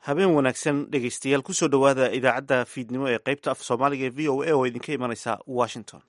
habeen wanaagsan dhegeystayaal kusoo dhowaada idaacadda fiidnimo ee qaybta af soomaaliga ee v o a oo idinka imanaysa washington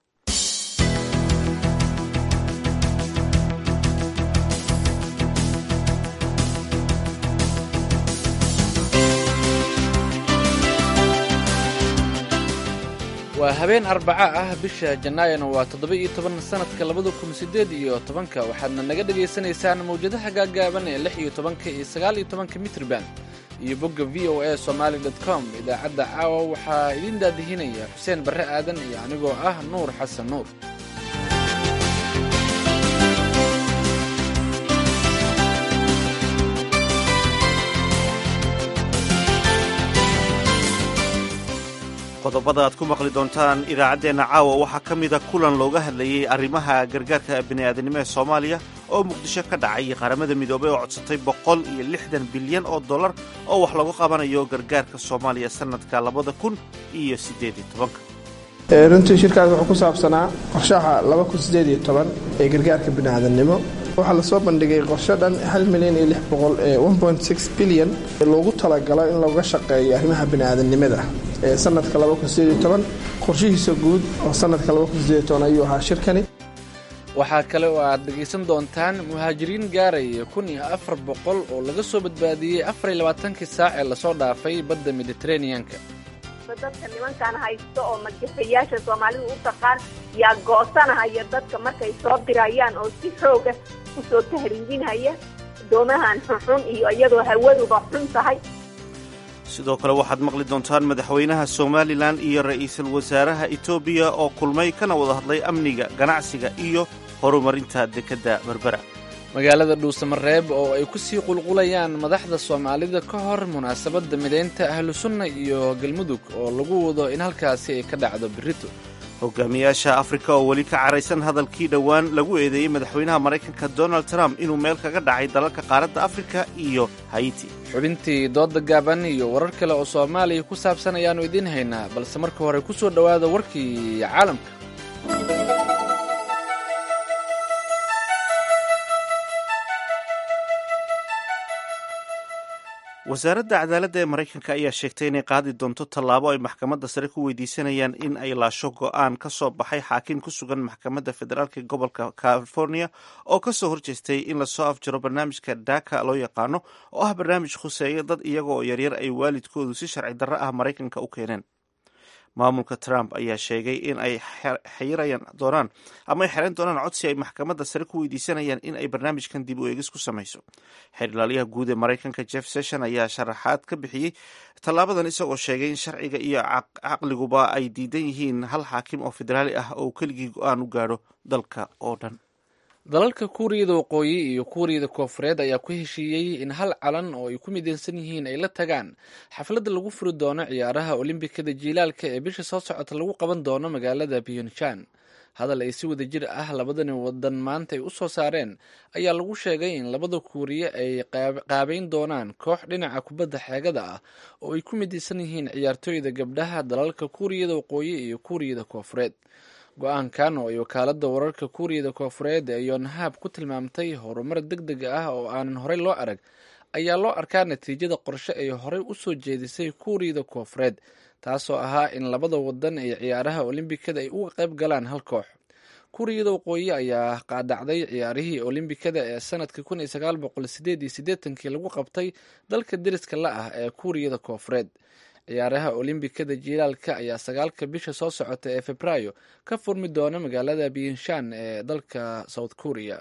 waa habeen arbaca ah bisha janaayona waa toddoba-iyo toban sanadka labada kun siddeed iyo tobanka waxaadna naga dhagaysanaysaan mawjadaha gaaggaaban ee lix iyo tobanka iyo sagaal iyo tobanka mitrban iyo bogga v o a somaali dot com idaacadda caawa waxaa idiin daadihinaya xuseen barre aadan iyo anigoo ah nuur xasan nuur qodobada aad ku maqli doontaan idaacaddeenna caawa waxaa ka mida kulan looga hadlayey arrimaha gargaarka bini'aadanimo ee soomaaliya oo muqdisho ka dhacay qaramada midoobay oo codsatay boqol iyo lixdan bilyan oo dollar oo wax lagu qabanayo gargaarka soomaaliya sannadka labada kun iyo siddeed iyo tobanka runtii shirkaas wuxuu ku saabsanaa qorshaha ee gargaarka bini'aadannimo waxaa lasoo bandhigay qorsho dhan hal milyan iyo lix boqol ee bilyan loogu talagalo in looga shaqeeyo arrimaha bini'aadannimada ee sanadka qorshihiisa guud oo sanadka ayuu ahaa shirkani waxaa kale oo aad dhegaysan doontaan muhaajiriin gaaraya kun iyo afar boqol oo laga soo badbaadiyey afar iyo labaatankii saac ee lasoo dhaafay badda mediteraneanka dadka nimankan haysto oo madgafayaasha soomaalidu u taqaan yaa goosanahaya dadka markay soo dirayaan oo si xooga usoo tahriibinhaya doomahan xunxun iyo iyadoo hawaduba xun tahay sidoo kale waxaad maqli doontaan madaxweynaha somalilan iyo ra'iisul wasaaraha etoobiya oo kulmay kana wada hadlay amniga ganacsiga iyo horumarinta dekedda berbera magaalada dhuusamareeb oo ay ku sii qulqulayaan madaxda soomaalida ka hor munaasabadda midaynta ahlu sunna iyo galmudug oo lagu wado in halkaasi ay ka dhacdo berito hogaamiyaasha afrika oo weli ka caraysan hadalkii dhowaan lagu eedeeyey madaxweynaha maraykanka donald trump inuu meel kaga dhacay dalalka qaaradda afrika iyo haiti xubintii dooda gaaban iyo warar kale oo soomaaliya ku saabsan ayaannu idiin haynaa balse marka hore ku soo dhowaada warkii caalamka wasaaradda cadaaladda ee maraykanka ayaa sheegtay inay qaadi doonto tallaabo ay maxkamadda sare ku weydiisanayaan in ay laasho go-aan ka soo baxay xaakim ku sugan maxkamadda federaalk ee gobolka california oo ka soo horjeestay in lasoo afjaro barnaamijka daka loo yaqaano oo ah barnaamij khuseeya dad iyaga oo yaryar ay waalidkoodu si sharci darro ah maraykanka u keeneen maamulka trump ayaa sheegay in ay xirayaan doonaan ama ay xeran doonaan codsi ay maxkamadda sare ku weydiisanayaan in ay barnaamijkan dib u eegis ku samayso xeerlaaliyaha guud ee maraykanka jeff session ayaa sharaxaad ka bixiyey tallaabadan isagoo sheegay in sharciga iyo caqliguba ay diidan yihiin hal xaakim oo federaali ah oo keligii go-aan u gaadho dalka oo dhan dalalka kuuriyada waqooyi iyo kuuriyada koofureed ayaa ku heshiiyey in hal calan oo ay ku midaysan yihiin ay la tagaan xafladda lagu furi doono ciyaaraha olimbikada jiilaalka ee bisha soo socota lagu qaban doono magaalada pyonjan hadal ay si wada jir ah labadani wadan maanta ay u soo saareen ayaa lagu sheegay in labada kuuriye ay qaabeyn doonaan koox dhinaca kubadda xeegada ah oo ay ku midaysan yihiin ciyaartooyda gabdhaha dalalka kuuriyada waqooyi iyo kuuriyada koofureed go-aankan oo ay wakaaladda wararka kuuriyada koofureed ee yonhab ku tilmaamtay horumar deg deg ah oo aanan horey loo arag ayaa loo arkaa natiijada qorshe ay horey u soo jeedisay kuuriyada koofureed taasoo ahaa in labada wadan ee ciyaaraha olimbikada ay uga qayb galaan hal koox kuuriyada waqooyi ayaa qaadacday ciyaarihii olimbikada ee sanadka kun iyo sagaal boqol sideed iyo siddeetankii lagu qabtay dalka deriska la ah ee kuuriyada koofureed ciyaaraha olimbikada jiilaalka ayaa sagaalka bisha soo socota ee febraayo ka furmi doona magaalada biyinshan ee dalka south korea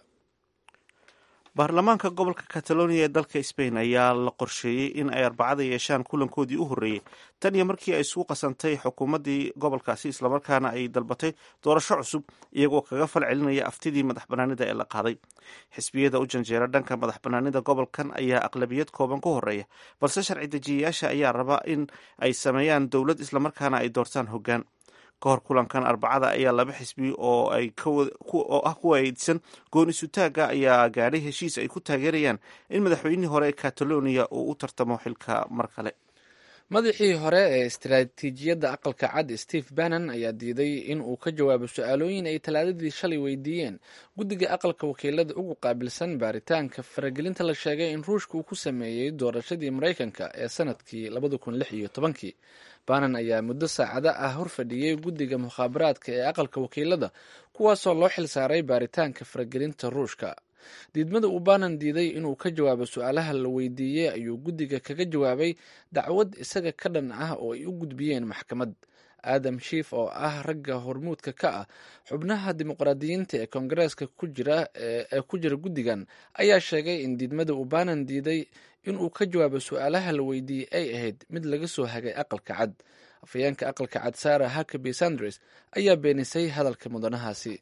baarlamaanka gobolka catalonia ee dalka spain ayaa la qorsheeyey in ay arbacada yeeshaan kulankoodii u horreeyey tan iyo markii ay isugu qasantay xukuumaddii gobolkaasi islamarkaana ay dalbatay doorasho cusub iyagoo kaga fal celinaya aftidii madax banaanida ee la qaaday xisbiyada u janjeera dhanka madax banaanida gobolkan ayaa aqlabiyad kooban ku horeeya balse sharci dejiyayaasha ayaa raba in ay sameeyaan dowlad islamarkaana ay doortaan hoggaan ka hor kulankan arbacada ayaa laba xisbi oo ay oo ah kuwa aydsan goon isutaaga ayaa gaadhay heshiis ay ku taageerayaan in madaxweynihii hore ee catalonia uu u tartamo xilka mar kale madaxii hore ee istaraatiijiyadda aqalka cad steve bannon ayaa diiday in uu ka jawaabo su-aalooyin ay talaadadii shalay weydiiyeen guddiga aqalka wakiilada ugu qaabilsan baaritaanka faragelinta la sheegay in ruushka uu ku sameeyey doorashadii maraykanka ee sanadkii labada kun lix iyo tobankii bannon ayaa muddo saacado ah horfadhiyey guddiga mukhaabaraadka ee aqalka wakiilada kuwaasoo loo xilsaaray baaritaanka faragelinta ruushka diidmada uu banan diiday inuu ka jawaabo su-aalaha la weydiiyey ayuu guddiga kaga jawaabay dacwad isaga ka dhan ah oo ay u gudbiyeen maxkamad aadam shiif oo ah ragga hormuudka ka ah xubnaha dimuqraadiyiinta ee koongareeska ku jira ee ku jira guddigan ayaa sheegay in diidmada uu banan diiday inuu ka jawaabo su-aalaha la weydiiyey ay ahayd mid laga soo hagay aqalka cad afhayeenka aqalka cad sara hakaby sanders ayaa beenisay hadalka mudanahaasi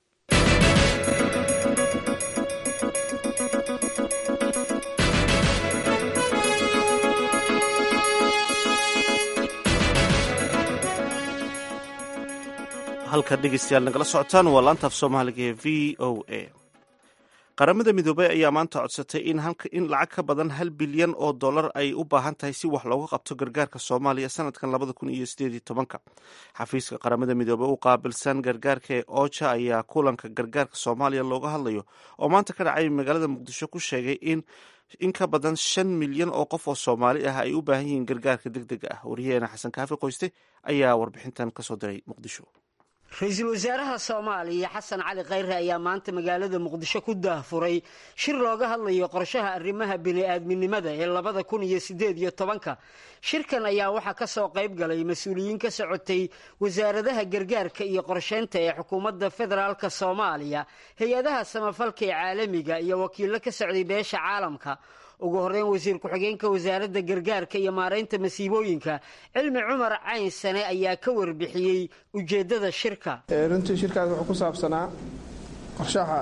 halka dhegeystayaal nagala socotaan waa laantaaf soomaaliga ee v o a qaramada midoobay ayaa maanta codsatay in lacag ka badan hal bilyan oo dollar ay u baahan tahay si wax looga qabto gargaarka soomaaliya sanadkan labada kun iyo sideed tobanka xafiiska qaramada midoobey u qaabilsan gargaarka ee oja ayaa kulanka gargaarka soomaaliya looga hadlayo oo maanta ka dhacay magaalada muqdisho ku sheegay in in ka badan shan milyan oo qof oo soomaali ah ay u baahan yihiin gargaarka deg dega ah wariyaheena xasan kaafi qoyste ayaa warbixintan kasoo diray muqdisho ra-iisul wasaaraha soomaaliya xasan cali khayre ayaa maanta magaalada muqdisho ku daahfuray shir looga hadlayo qorshaha arrimaha bini-aadminimada ee labada kun iyo sideed iyo tobanka shirkan ayaa waxaa kasoo qayb galay mas-uuliyiin ka socotay wasaaradaha gargaarka iyo qorsheynta ee xukuumadda federaalka soomaaliya hay-adaha samafalka ee caalamiga iyo wakiillo ka socday beesha caalamka ugu horeyn wasiir ku-xigeenka wasaaradda gargaarka iyo maaraynta masiibooyinka cilmi cumar cayn sane ayaa ka warbixiyey ujeeddada shirka runtii shirkaas wuxuu ku saabsanaa qorshaha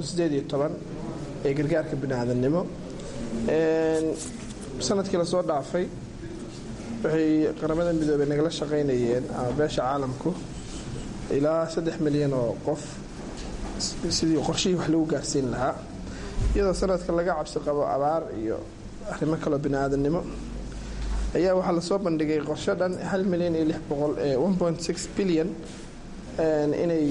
ee gargaarka biniaadamnimo sanadkii lasoo dhaafay waxay qaramada midoobey nagala shaqaynayeen ama beesha caalamku ilaa saddex milyan oo qof sidii qorshihii wax lagu gaarsiin lahaa iyadoo sanadka laga cabsi qabo abaar iyo arrimo kaloo bini-aadamnimo ayaa waxaa lasoo bandhigay qorsho dhan hal milyan iyo lix boqol ee one point six bilyan inay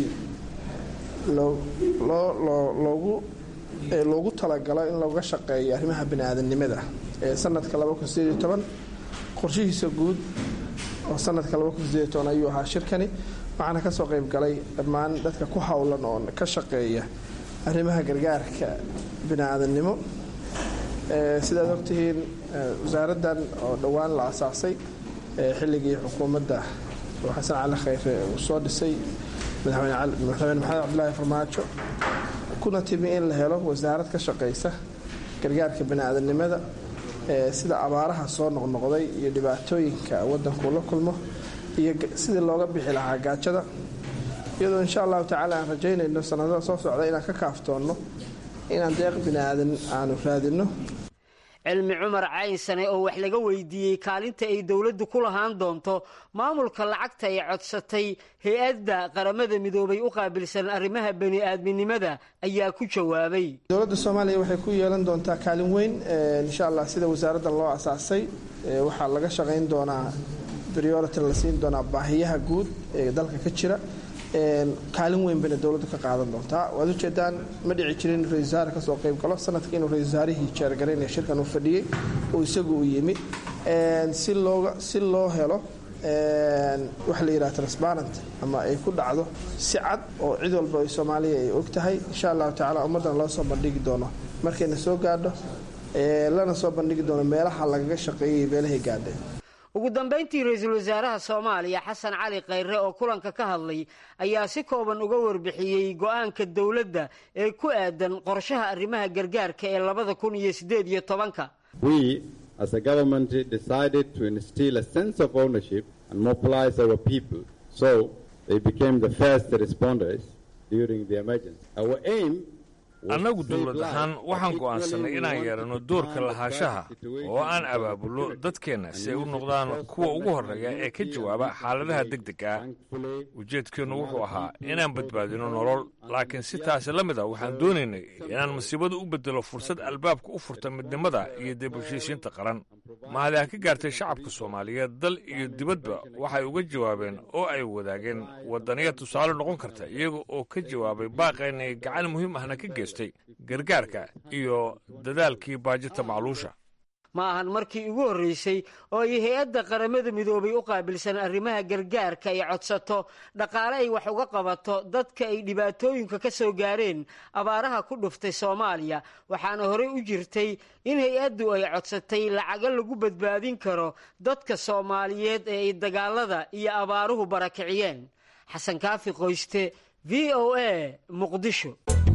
loogu loogu talagalo in looga shaqeeyo arrimaha bini-aadamnimada ee sanadka laba kun sideed iyo toban qorshihiisa guud oo sanadka laba kun sideed iyo toban ayuu ahaa shirkani waxaana kasoo qayb galay dhammaan dadka ku howlan oo ka shaqeeya arrimaha gargaarka bini-aadamnimo sidaad ogtihiin wasaaraddan oo dhowaan la asaasay xilligii xukuumadda oo xasan cali khayre uu soo dhisay madaxweyne maxamed cabdilaahi farmaajo kuna timi in la helo wasaarad ka shaqaysa gargaarka bini-aadamnimada sida abaaraha soo noqnoqday iyo dhibaatooyinka waddankuu la kulmo iyo sidii looga bixi lahaa gaajada iyadoo insha allahu tacaala aan rajaynayno sanadada soo socda inaan ka kaaftoonno inaan deeq bini-aadan aanu raadinno cilmi cumar caynsane oo wax laga weydiiyey kaalinta ay dowladdu ku lahaan doonto maamulka lacagta ay codsatay hay-adda qaramada midoobay u qaabilsan arrimaha bani-aadminimada ayaa ku jawaabay dowladda soomaaliya waxay ku yeelan doontaa kaalin weyn insha allah sida wasaaraddan loo asaasay waxaa laga shaqayn doonaa priority la siin doonaa baahiyaha guud ee dalka ka jira kaalin weyn bayna dowladdu ka qaadan doontaa waad ujeedaan ma dhici jirin ra-isul wasaare kasoo qayb galo sanadkii inuu ra-isul wasaarihii jeergaraynaya shirkan uu fadhiyey oo isagu uu yimi si looga si loo helo waxa la yidhaha transparent ama ay ku dhacdo si cad oo cid walba ay soomaaliya ay og tahay insha allahu tacala ummaddan loo soo bandhigi doono markayna soo gaadho lana soo bandhigi doono meelaha lagaga shaqeeyay meelahay gaadheen ugu dambayntii ra-iisul wasaaraha soomaaliya xasan cali khayre oo kulanka ka hadlay ayaa si kooban uga warbixiyey go-aanka dowladda ee ku aadan qorshaha arrimaha gargaarka ee labada kun iyo sideed iyo tobanka We, as a government, decided to instill a sense of ownership and mobilize our people so they became the first responders during the emergency. Our aim annagu dowlad ahaan waxaan go'aansanay inaan yeelanno doorka lahaanshaha oo aan abaabulno dadkeenna si ay u noqdaan kuwa ugu horreeya ee ka jawaaba xaaladaha deg deg ah ujeedkeennu wuxuu ahaa inaan badbaadino nolol laakiin si taasi la mid a waxaan doonaynay inaan masiibada u beddelo fursad albaabka u furta midnimada iyo dib heshiisiinta qaran mahadi ha ka gaartay shacabka soomaaliyeed dal iyo dibadba waxay uga jawaabeen oo ay wadaageen waddaniya tusaale noqon karta iyaga oo ka jawaabay baaqaynay gacan muhiim ahna ka geystay gargaarka iyo dadaalkii baajita macluusha ma ahan markii ugu horreysay oo ay hay-adda qaramada midoobay u qaabilsan arrimaha gargaarka ay codsato dhaqaale ay wax uga qabato dadka ay dhibaatooyinka ka soo gaareen abaaraha ku dhuftay soomaaliya waxaana horey u jirtay in hay-addu ay codsatay lacago lagu badbaadin karo dadka soomaaliyeed ee ay dagaalada iyo abaaruhu barakiciyeen xasan kaafi qoyste v o a muqdisho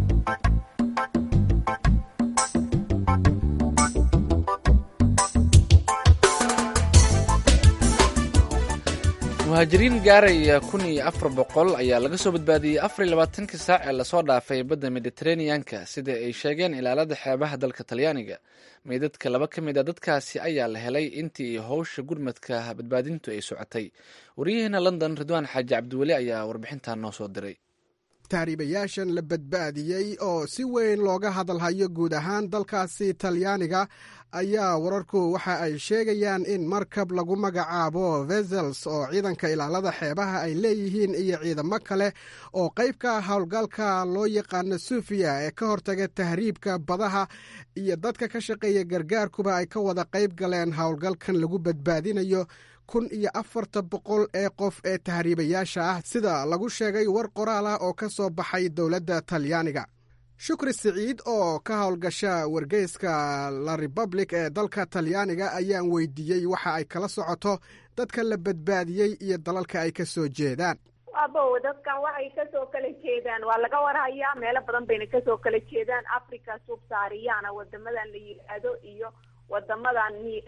muhaajiriin gaaraya kun iyo afar boqol ayaa laga soo badbaadiyey afar iyo labaatankii saac ee lasoo dhaafay badda mediteraneanka sida ay sheegeen ilaalada xeebaha dalka talyaaniga meydadka laba ka mid a dadkaasi ayaa la helay intii howsha gurmadka badbaadintu ay socotay waryaheena london ridwaan xaaji cabdiweli ayaa warbixintan noo soo diray tahriibayaashan la badbaadiyey oo si weyn looga hadalhayo guud ahaan dalkaasi talyaaniga ayaa wararku waxa ay sheegayaan in markab lagu magacaabo vesels oo ciidanka ilaalada xeebaha ay leeyihiin iyo ciidamo kale oo qayb ka howlgalka loo yaqaano suufiya ee ka hortaga tahriibka badaha iyo dadka ka shaqeeya gargaarkuba ay ka wada qayb galeen howlgalkan lagu badbaadinayo kun iyo afarta boqol ee qof ee tahriibayaasha ah sida lagu sheegay war qoraal ah oo ka soo baxay dowladda talyaaniga shukri siciid oo ka howlgasha wargeyska la republic ee dalka talyaaniga ayaan weydiiyey waxa ay kala socoto dadka la badbaadiyey iyo dalalka ay ka soo jeedaan abo dadkan waxay kasoo kala jeedaan waa laga warhayaa meelo badan bayna kasoo kala jeedaan africa subsaariyana wadamadan la yidhaahdo iyo wadamadan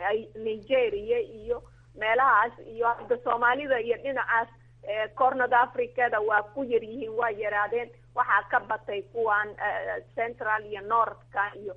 nigeria iyo meelahaas iyo hadda soomaalida iyo dhinacaas cornord africada waa ku yar yihiin waa yaraadeen waxaa ka batay kuwan central iyo northka iyo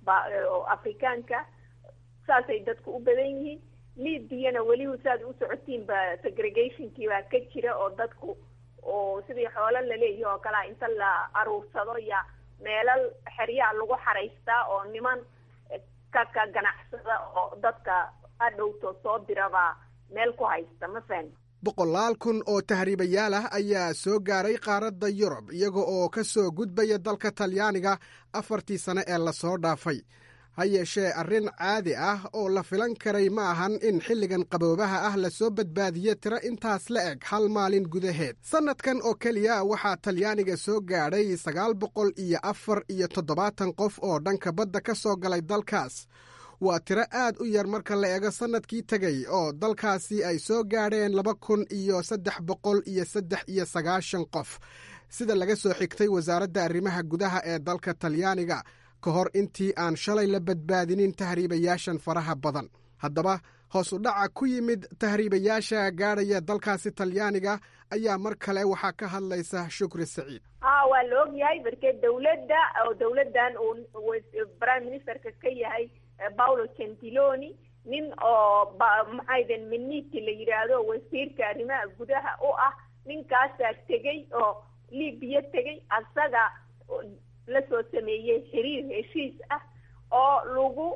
afrikaanka saasay dadku u badan yihiin libyana weliba saad u socotiin ba segregationkii baa ka jira oo dadku oo sidii xoolo laleeyahi oo kalea inta la aruursado ya meelal xeryaa lagu xaraystaa oo niman ka ka ganacsada oo dadka adhowto soo dirabaa meel ku haysta ma fahan boqolaal kun oo tahriibayaal ah ayaa soo gaaray qaaradda yurub iyaga oo ka soo gudbaya dalka talyaaniga afartii sane ee lasoo dhaafay ha yeeshee arrin caadi ah oo la filan karay ma ahan in xilligan qaboobaha ah lasoo badbaadiyo tiro intaas la eg hal maalin gudaheed sannadkan oo keliya waxaa talyaaniga soo gaadhay sagaal boqol iyo afar iyo toddobaatan qof oo dhanka badda ka soo galay dalkaas waa tiro aad u yar marka la eego sannadkii tegey oo dalkaasi ay soo gaadheen laba kun iyo saddex boqol iyo saddex iyo sagaashan qof sida laga soo xigtay wasaaradda arrimaha gudaha ee dalka talyaaniga ka hor intii aan shalay la badbaadinin tahriibayaashan faraha badan haddaba hoos u dhaca ku yimid tahriibayaasha gaadhaya dalkaasi talyaaniga ayaa mar kale waxaa ka hadlaysa shukri saciid ha waa la og yahay markee dawladda oo dawladdan uu prime ministerka ka yahay paulo gentiloni nin oo maxayden miniti la yidhaahdo wasiirka arrimaha gudaha u ah ninkaasaa tegey oo libiya tegey asaga lasoo sameeyey xiriir heshiis ah oo lagu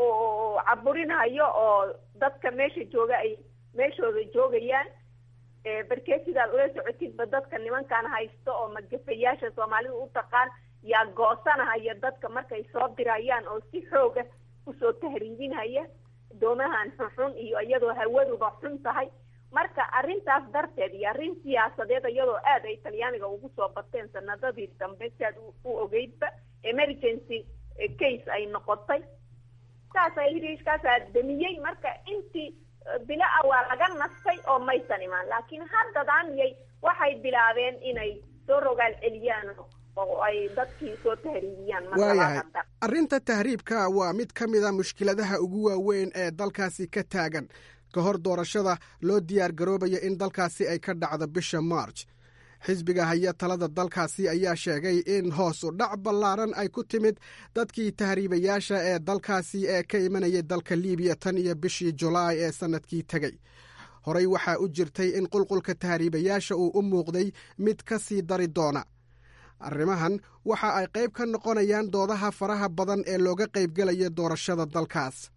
caburinayo oo dadka meesha jooga ay meeshooda joogayaan barkee sidaad ula socotidba dadka nimankan haysto oo magafayaasha soomaalida u taqaan yaa goosanahaya dadka markay soo dirayaan oo si xooga usoo tahriibinhaya doomahan xunxun iyo iyadoo hawaduba xun tahay marka arrintaas darteed iyo arrin siyaasadeed iyadoo aad ay talyaaniga ugu soo bateen sanadadii dambe si aad u ogeydba emergency case ay noqotay saasa hiriishkaasaa damiyey marka intii bila a waa laga nastay oo maysan imaan laakiin haddadaaniyay waxay bilaabeen inay soo rogaal celiyaan oo ay dadkii soo tahriibiyaan waayahay arrinta tahriibka waa mid ka mid a mushkiladaha ugu waaweyn ee dalkaasi ka taagan ka hor doorashada loo diyaar garoobayo in dalkaasi ay ka dhacdo bisha march xisbiga haya talada dalkaasi ayaa sheegay in hoos u dhac ballaaran ay ku timid dadkii tahriibayaasha ee dalkaasi ee ka imanayay dalka libiya tan iyo bishii julaay ee sannadkii tegey horey waxaa u jirtay in qulqulka tahriibayaasha uu u muuqday mid ka sii dari doona arrimahan waxa ay qayb ka noqonayaan doodaha faraha badan ee looga qaybgelayo doorashada dalkaas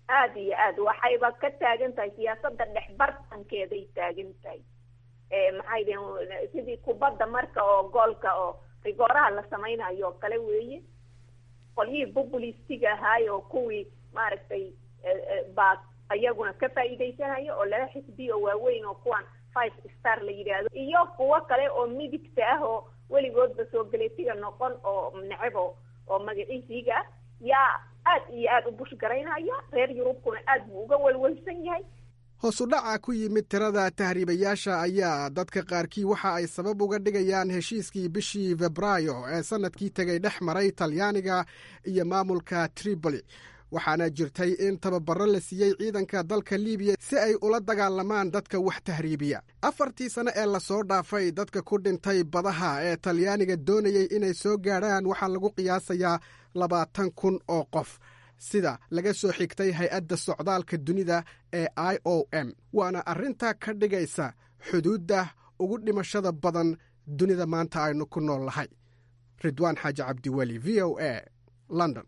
aada iyo aad waxayba ka taagan tahay siyaasadda dhex bartankeeday taagan tahay maxay deen sidii kubadda marka oo goolka oo rigooraha la samaynayo oo kale weeye qolyihii populistiga ahaay oo kuwii maaragtay baa ayaguna ka faa'iidaysanayo oo laba xisbi oo waaweyn oo kuwan five star la yidhaahdo iyo kuwo kale oo midigta ah oo weligoodba soo galeetiga noqon oo necebo oo magaciisiiga ah yaa aad iyo aada u bushgaraynaya reer yurubkuna aad buu uga welwelsan yahay hoosu dhaca ku yimid tirada tahriibayaasha ayaa dadka qaarkii waxa ay sabab uga dhigayaan heshiiskii bishii febraayo ee sannadkii tegay dhex maray talyaaniga iyo maamulka tripoli waxaana jirtay in tababaro la siiyey ciidanka dalka libiya si ay ula dagaalamaan dadka wax tahriibiya afartii sane ee lasoo dhaafay dadka ku dhintay badaha ee talyaaniga doonayey inay soo gaadhaan waxaa lagu qiyaasayaa labaatan kun oo qof sida laga soo xigtay hay-adda socdaalka dunida ee i o m waana arrinta ka dhigaysa xuduudda ugu dhimashada badan dunida maanta aynu ku nool lahay ridwaan xaaji cabdiweli v o a london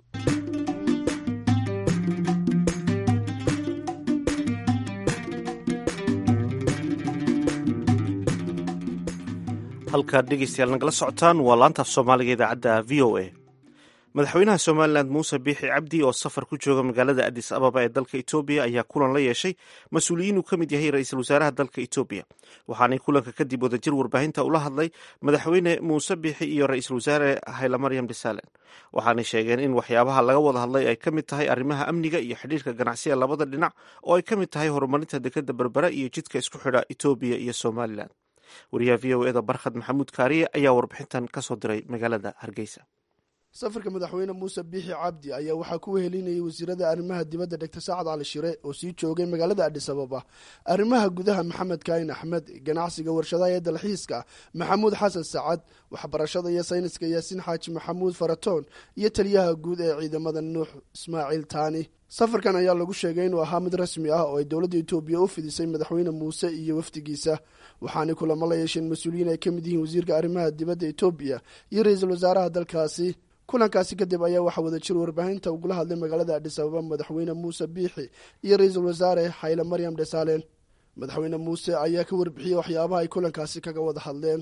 halkaad dhegeystayaal nagala socotaan waa laantaaf soomaaliga idaacadda v o a madaxweynaha somalilan muuse biixi cabdi oo safar ku jooga magaalada adis ababa ee dalka etoobiya ayaa kulan la yeeshay mas-uuliyiin uu ka mid yahay ra-iisul wasaaraha dalka etoobiya waxaanay kulanka kadib wadajir warbaahinta ula hadlay madaxweyne muuse biixi iyo ra-iisul wasaare haylamaryam dhisalen waxaanay sheegeen in waxyaabaha laga wada hadlay ay ka mid tahay arrimaha amniga iyo xidhiirka ganacsiga labada dhinac oo ay ka mid tahay horumarinta dekeda berbera iyo jidka isku xidha etoobiya iyo somalilan wariyaha v o eda barkhad maxamuud kaariye ayaa warbixintan ka soo diray magaalada hargeysa safarka madaxweyne muuse biixi cabdi ayaa waxaa ku wehelinayay wasiirada arrimaha dibadda dhegta saacad cali shire oo sii joogay magaalada adhis ababa arrimaha gudaha maxamed kaayin axmed ganacsiga warshadaha ee dalxiiska maxamuud xasan sacad waxbarashada iyo sayniska yaasiin xaaji maxamuud faratoon iyo taliyaha guud ee ciidamada nuux ismaaciil taani safarkan ayaa lagu sheegay inuu ahaa mid rasmi ah oo ay dowladda etoobiya u fidisay madaxweyne muuse iyo wafdigiisa waxaanay kulamo la yeesheen mas-uuliyiin ay ka mid yihiin wasiirka arrimaha dibadda etoobiya iyo ra-iisul wasaaraha dalkaasi kulankaasi kadib ayaa waxaa wadajir warbaahinta ugula hadlay magaalada adhis ababa madaxweyne muuse biixi iyo ra-iisul wasaare hayle maryam dhesalen madaxweyne muuse ayaa ka warbixiyey waxyaabaha ay kulankaasi kaga wada hadleen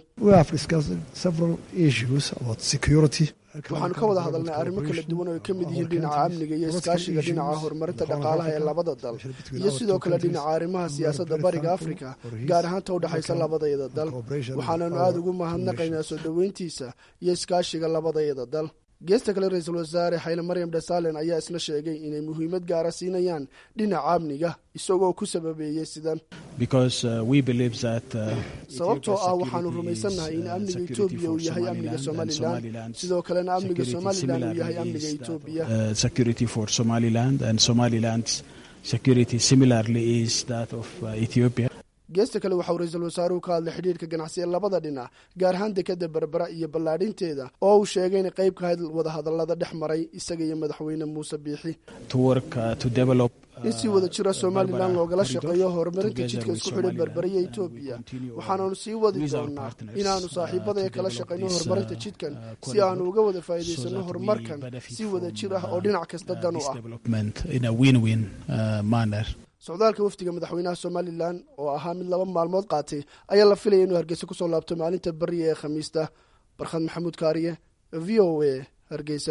waxaanu ka wada hadalnay arrimo kala duwan oo ay ka mid yihiin dhinaca amniga iyo iskaashiga dhinaca horumarinta dhaqaalaha ee labada dal iyo sidoo kale dhinaca arrimaha siyaasadda bariga afrika gaar ahaanta u dhexaysa labadayada dal waxaananu aada ugu mahadnaqaynaa soo dhoweyntiisa iyo iskaashiga labadayada dal geesta kale ra-iisul wasaare hayle maryam dhesalen ayaa isna sheegay inay muhiimad gaara siinayaan dhinaca amniga isagoo ku sababeeyey sidan sababtoo ah waxaanu rumaysannahay in amniga etoobiya uu yahay amniga somalilan sidoo kalena amniga somalilan uu yahay amniga etoobiya geesta kale waxauu ra-iisul wasaaruhu ka hadlay xidhiirka ganacsi ee labada dhinac gaar ahaan dekeda berbera iyo ballaadhinteeda oo uu sheegay inay qayb ka hayd wadahadallada dhex maray isaga iyo madaxweyne muuse biixi in si wada jira somalilan loogala shaqeeyo horumarinta jidka isku xidhay berbera iyo etoobiya waxaananu sii wadi doonaa inaanu saaxiibadaya kala shaqayno horumarinta jidkan si aanu uga wada faa'iidaysano horumarkan si wada jir ah oo dhinac kasta dan u ah socdaalka wafdiga madaxweynaha somalilan oo ahaa mid laba maalmood qaatay ayaa la filaya inuu hargeysa kusoo laabto maalinta beriya ee khamiista barkhad maxamuud kaariye v o a hargeysa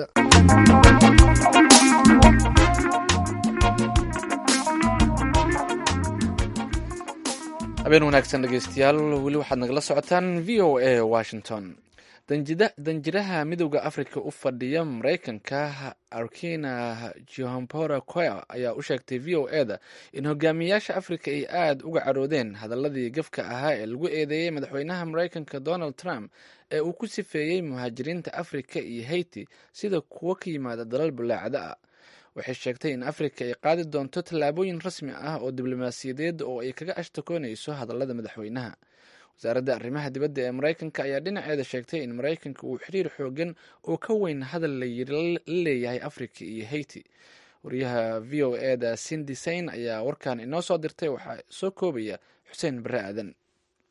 habeen wanaagsan dhegeystayaal weli waxaad nagala socotaan v o a washington danjiraha midowda africa u fadhiya mareykanka arkina johampora coa ayaa u sheegtay v o e da in hogaamiyayaasha africa ay aada uga caroodeen hadaladii gafka ahaa ee lagu eedeeyey madaxweynaha mareykanka donald trump ee uu ku sifeeyey muhaajiriinta africa iyo haiti sida kuwo ka yimaada dalal bulaacada ah waxay sheegtay in africa ay qaadi doonto tallaabooyin rasmi ah oo diblomaasiyadeed oo ay kaga ashtakoonayso hadallada madaxweynaha wasaaradda arrimaha dibadda ee mareykanka ayaa dhinaceeda sheegtay in mareykanka uu xiriir xoogan oo ka weyn hadal la yiri la leeyahay africa iyo haiti wariyaha v o e da cindy sain ayaa warkan inoo soo dirtay waxaa soo koobaya xuseen bare aadan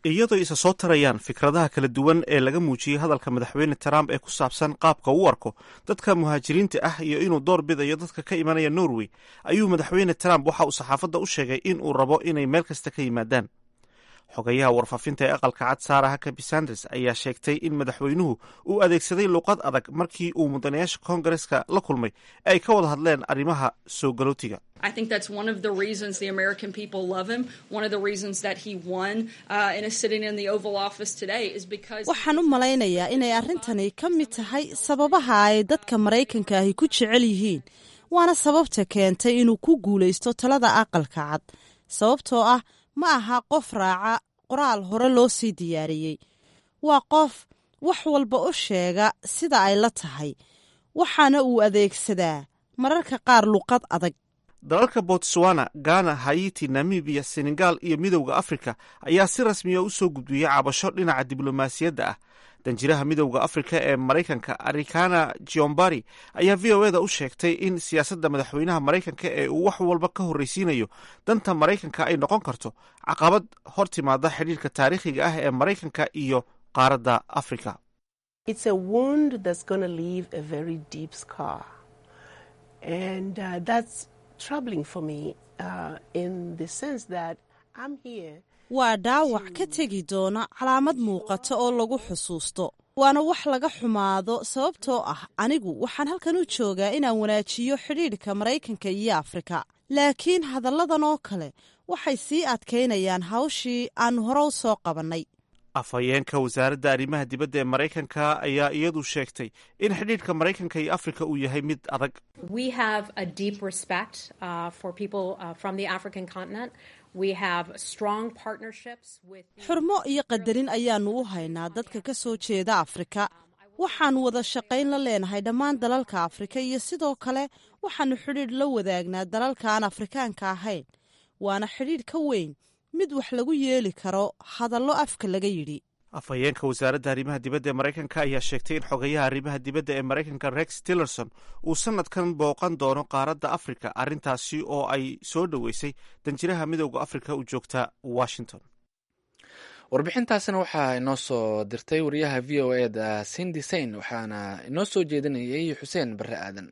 iyadoo isa soo tarayaan fikradaha kala duwan ee laga muujiyey hadalka madaxweyne trump ee ku saabsan qaabka u arko dadka muhaajiriinta ah iyo inuu door bidayo dadka ka imanaya norway ayuu madaxweyne trump waxa uu saxaafadda u sheegay in uu rabo inay meel kasta ka yimaadaan xogayaha warfaafinta ee aqalka cad saara hakabi sanders ayaa sheegtay in madaxweynuhu uu adeegsaday luuqad adag markii uu mudanayaasha koongareska la kulmay ee ay ka wada hadleen arrimaha soo galootiga I think that's one of the reasons the American people love him. One of the reasons that he won uh, and is sitting in the Oval Office today is because. waxaan u malaynayaa inay arrintani ka mid tahay sababaha ay dadka maraykanka ahi ku jecel yihiin waana sababta keentay inuu ku guulaysto talada aqalka cad sababtoo ah ma aha qof raaca qoraal hore loo sii diyaariyey waa qof wax walba u sheega sida ay la tahay waxaana uu adeegsadaa mararka qaar luqad adag dalalka botswana ghana hayiti namibiya senegal iyo midowda afrika ayaa si rasmiya u soo gudbiyey cabasho dhinaca diblomaasiyadda ah danjiraha midowda afrika ee maraykanka arikana giombari ayaa v o eda u sheegtay in siyaasadda madaxweynaha maraykanka ee uu wax walba ka horreysiinayo danta maraykanka ay noqon karto caqabad hor timaada xidhiirka taariikhiga ah ee maraykanka iyo qaaradda afrika waa dhaawac ka tegi doona calaamad muuqata oo lagu xusuusto waana wax laga xumaado sababtoo ah anigu waxaan halkan u joogaa inaan wanaajiyo xidhiidhka maraykanka iyo afrika laakiin hadalladan oo kale waxay sii adkaynayaan hawshii aan hore u soo qabannay afhayeenka wasaaradda arrimaha dibadda ee maraykanka ayaa iyadu sheegtay in xidhiidhka maraykanka iyo afrika uu yahay mid adag xurmo iyo qadarin ayaannu u haynaa dadka ka soo jeeda afrika waxaannu wada shaqayn la leenahay dhammaan dalalka afrika iyo sidoo kale waxaannu xidhiidh la wadaagnaa dalalka aan afrikaanka ahayn waana xidhiidh ka weyn mid wax lagu yeeli karo hadallo afka laga yidhi afhayeenka wasaaradda arrimaha dibadda ee maraykanka ayaa sheegtay in xogayaha arrimaha dibadda ee maraykanka rex tillerson uu sanadkan booqan doono qaaradda afrika arrintaasi oo ay soo dhoweysay danjiraha midowda afrika u joogta washington warbixintaasina waxaa inoo soo dirtay wariyaha v o e da sindi sain waxaana inoo soo jeedinayay xuseen barre aadan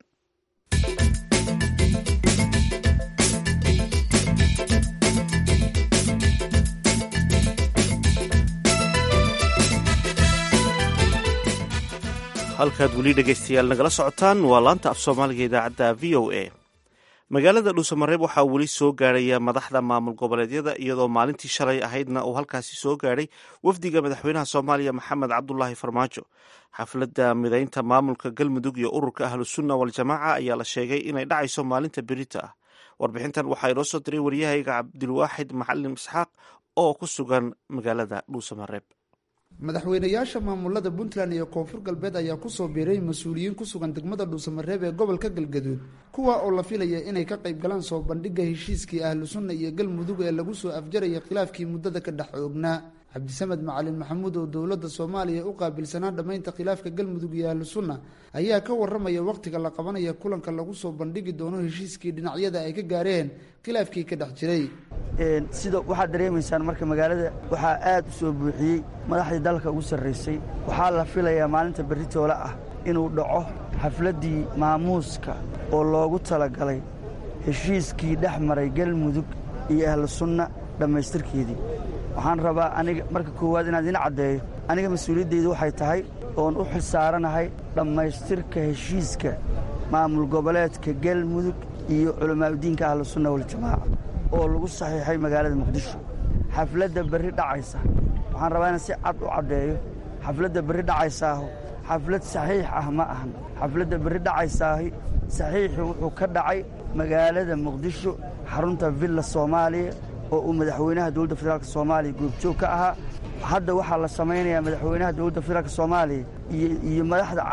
halkaad weli dhegaystayaal nagala socotaan waa laanta af soomaaliga idaacadda v o a magaalada dhuusamareeb waxaa weli soo gaarhaya madaxda maamul goboleedyada iyadoo maalintii shalay ahaydna uu halkaasi soo gaadhay wafdiga madaxweynaha soomaaliya maxamed cabdulaahi farmaajo xafladda midaynta maamulka galmudug iyo ururka ahlusunna waljamaaca ayaa la sheegay inay dhacayso maalinta berita ah warbixintan waxaa inoo soo diray waryahayga cabdilwaaxid macalin isxaaq oo ku sugan magaalada dhuusamareeb madaxweynayaasha maamulada puntland iyo koonfur galbeed ayaa kusoo biiray mas-uuliyiin ku sugan degmada dhuusamareeb ee gobolka galgaduud kuwa oo la filaya inay ka qayb galaan soo bandhigga heshiiskii ahlu sunna iyo galmudug ee lagu soo afjaraya khilaafkii muddada ka dhex oognaa cabdisamed macalin maxamuud oo dowladda soomaaliya u qaabilsanaa dhammaynta khilaafka galmudug iyo ahlu sunna ayaa ka waramaya wakhtiga la qabanaya kulanka lagu soo bandhigi doono heshiiskii dhinacyada ay ka gaareen khilaafkii ka dhex jiray sida waxaad dareemaysaan marka magaalada waxaa aad u soo buuxiyey madaxdii dalka ugu sarraysay waxaa la filayaa maalinta beritoole ah inuu dhaco xafladdii maamuuska oo loogu talagalay heshiiskii dhex maray galmudug iyo ahlu sunna dhammaystirkeedii waxaan rabaa aniga marka koowaad inaad ina caddeeyo aniga mas-uuliyaddaydu waxay tahay oon u xilsaaranahay dhammaystirka heshiiska maamul goboleedka galmudug iyo culamaauddiinka ahlu sunna waljamaaca oo lagu saxiixay magaalada muqdisho xafladda berri dhacaysa waxaan rabaa inaan si cad u caddeeyo xafladda berri dhacaysaahu xaflad saxiix ah ma ahan xafladda berri dhacaysaahi saxiixii wuxuu ka dhacay magaalada muqdisho xarunta villa soomaaliya oo uu madaxweynaha dowladda federaalk soomaaliya goobjoog ka ahaa hadda waxaa la samaynayaa madaxweynaha dowladda federaalk soomaaliya iyo madaxda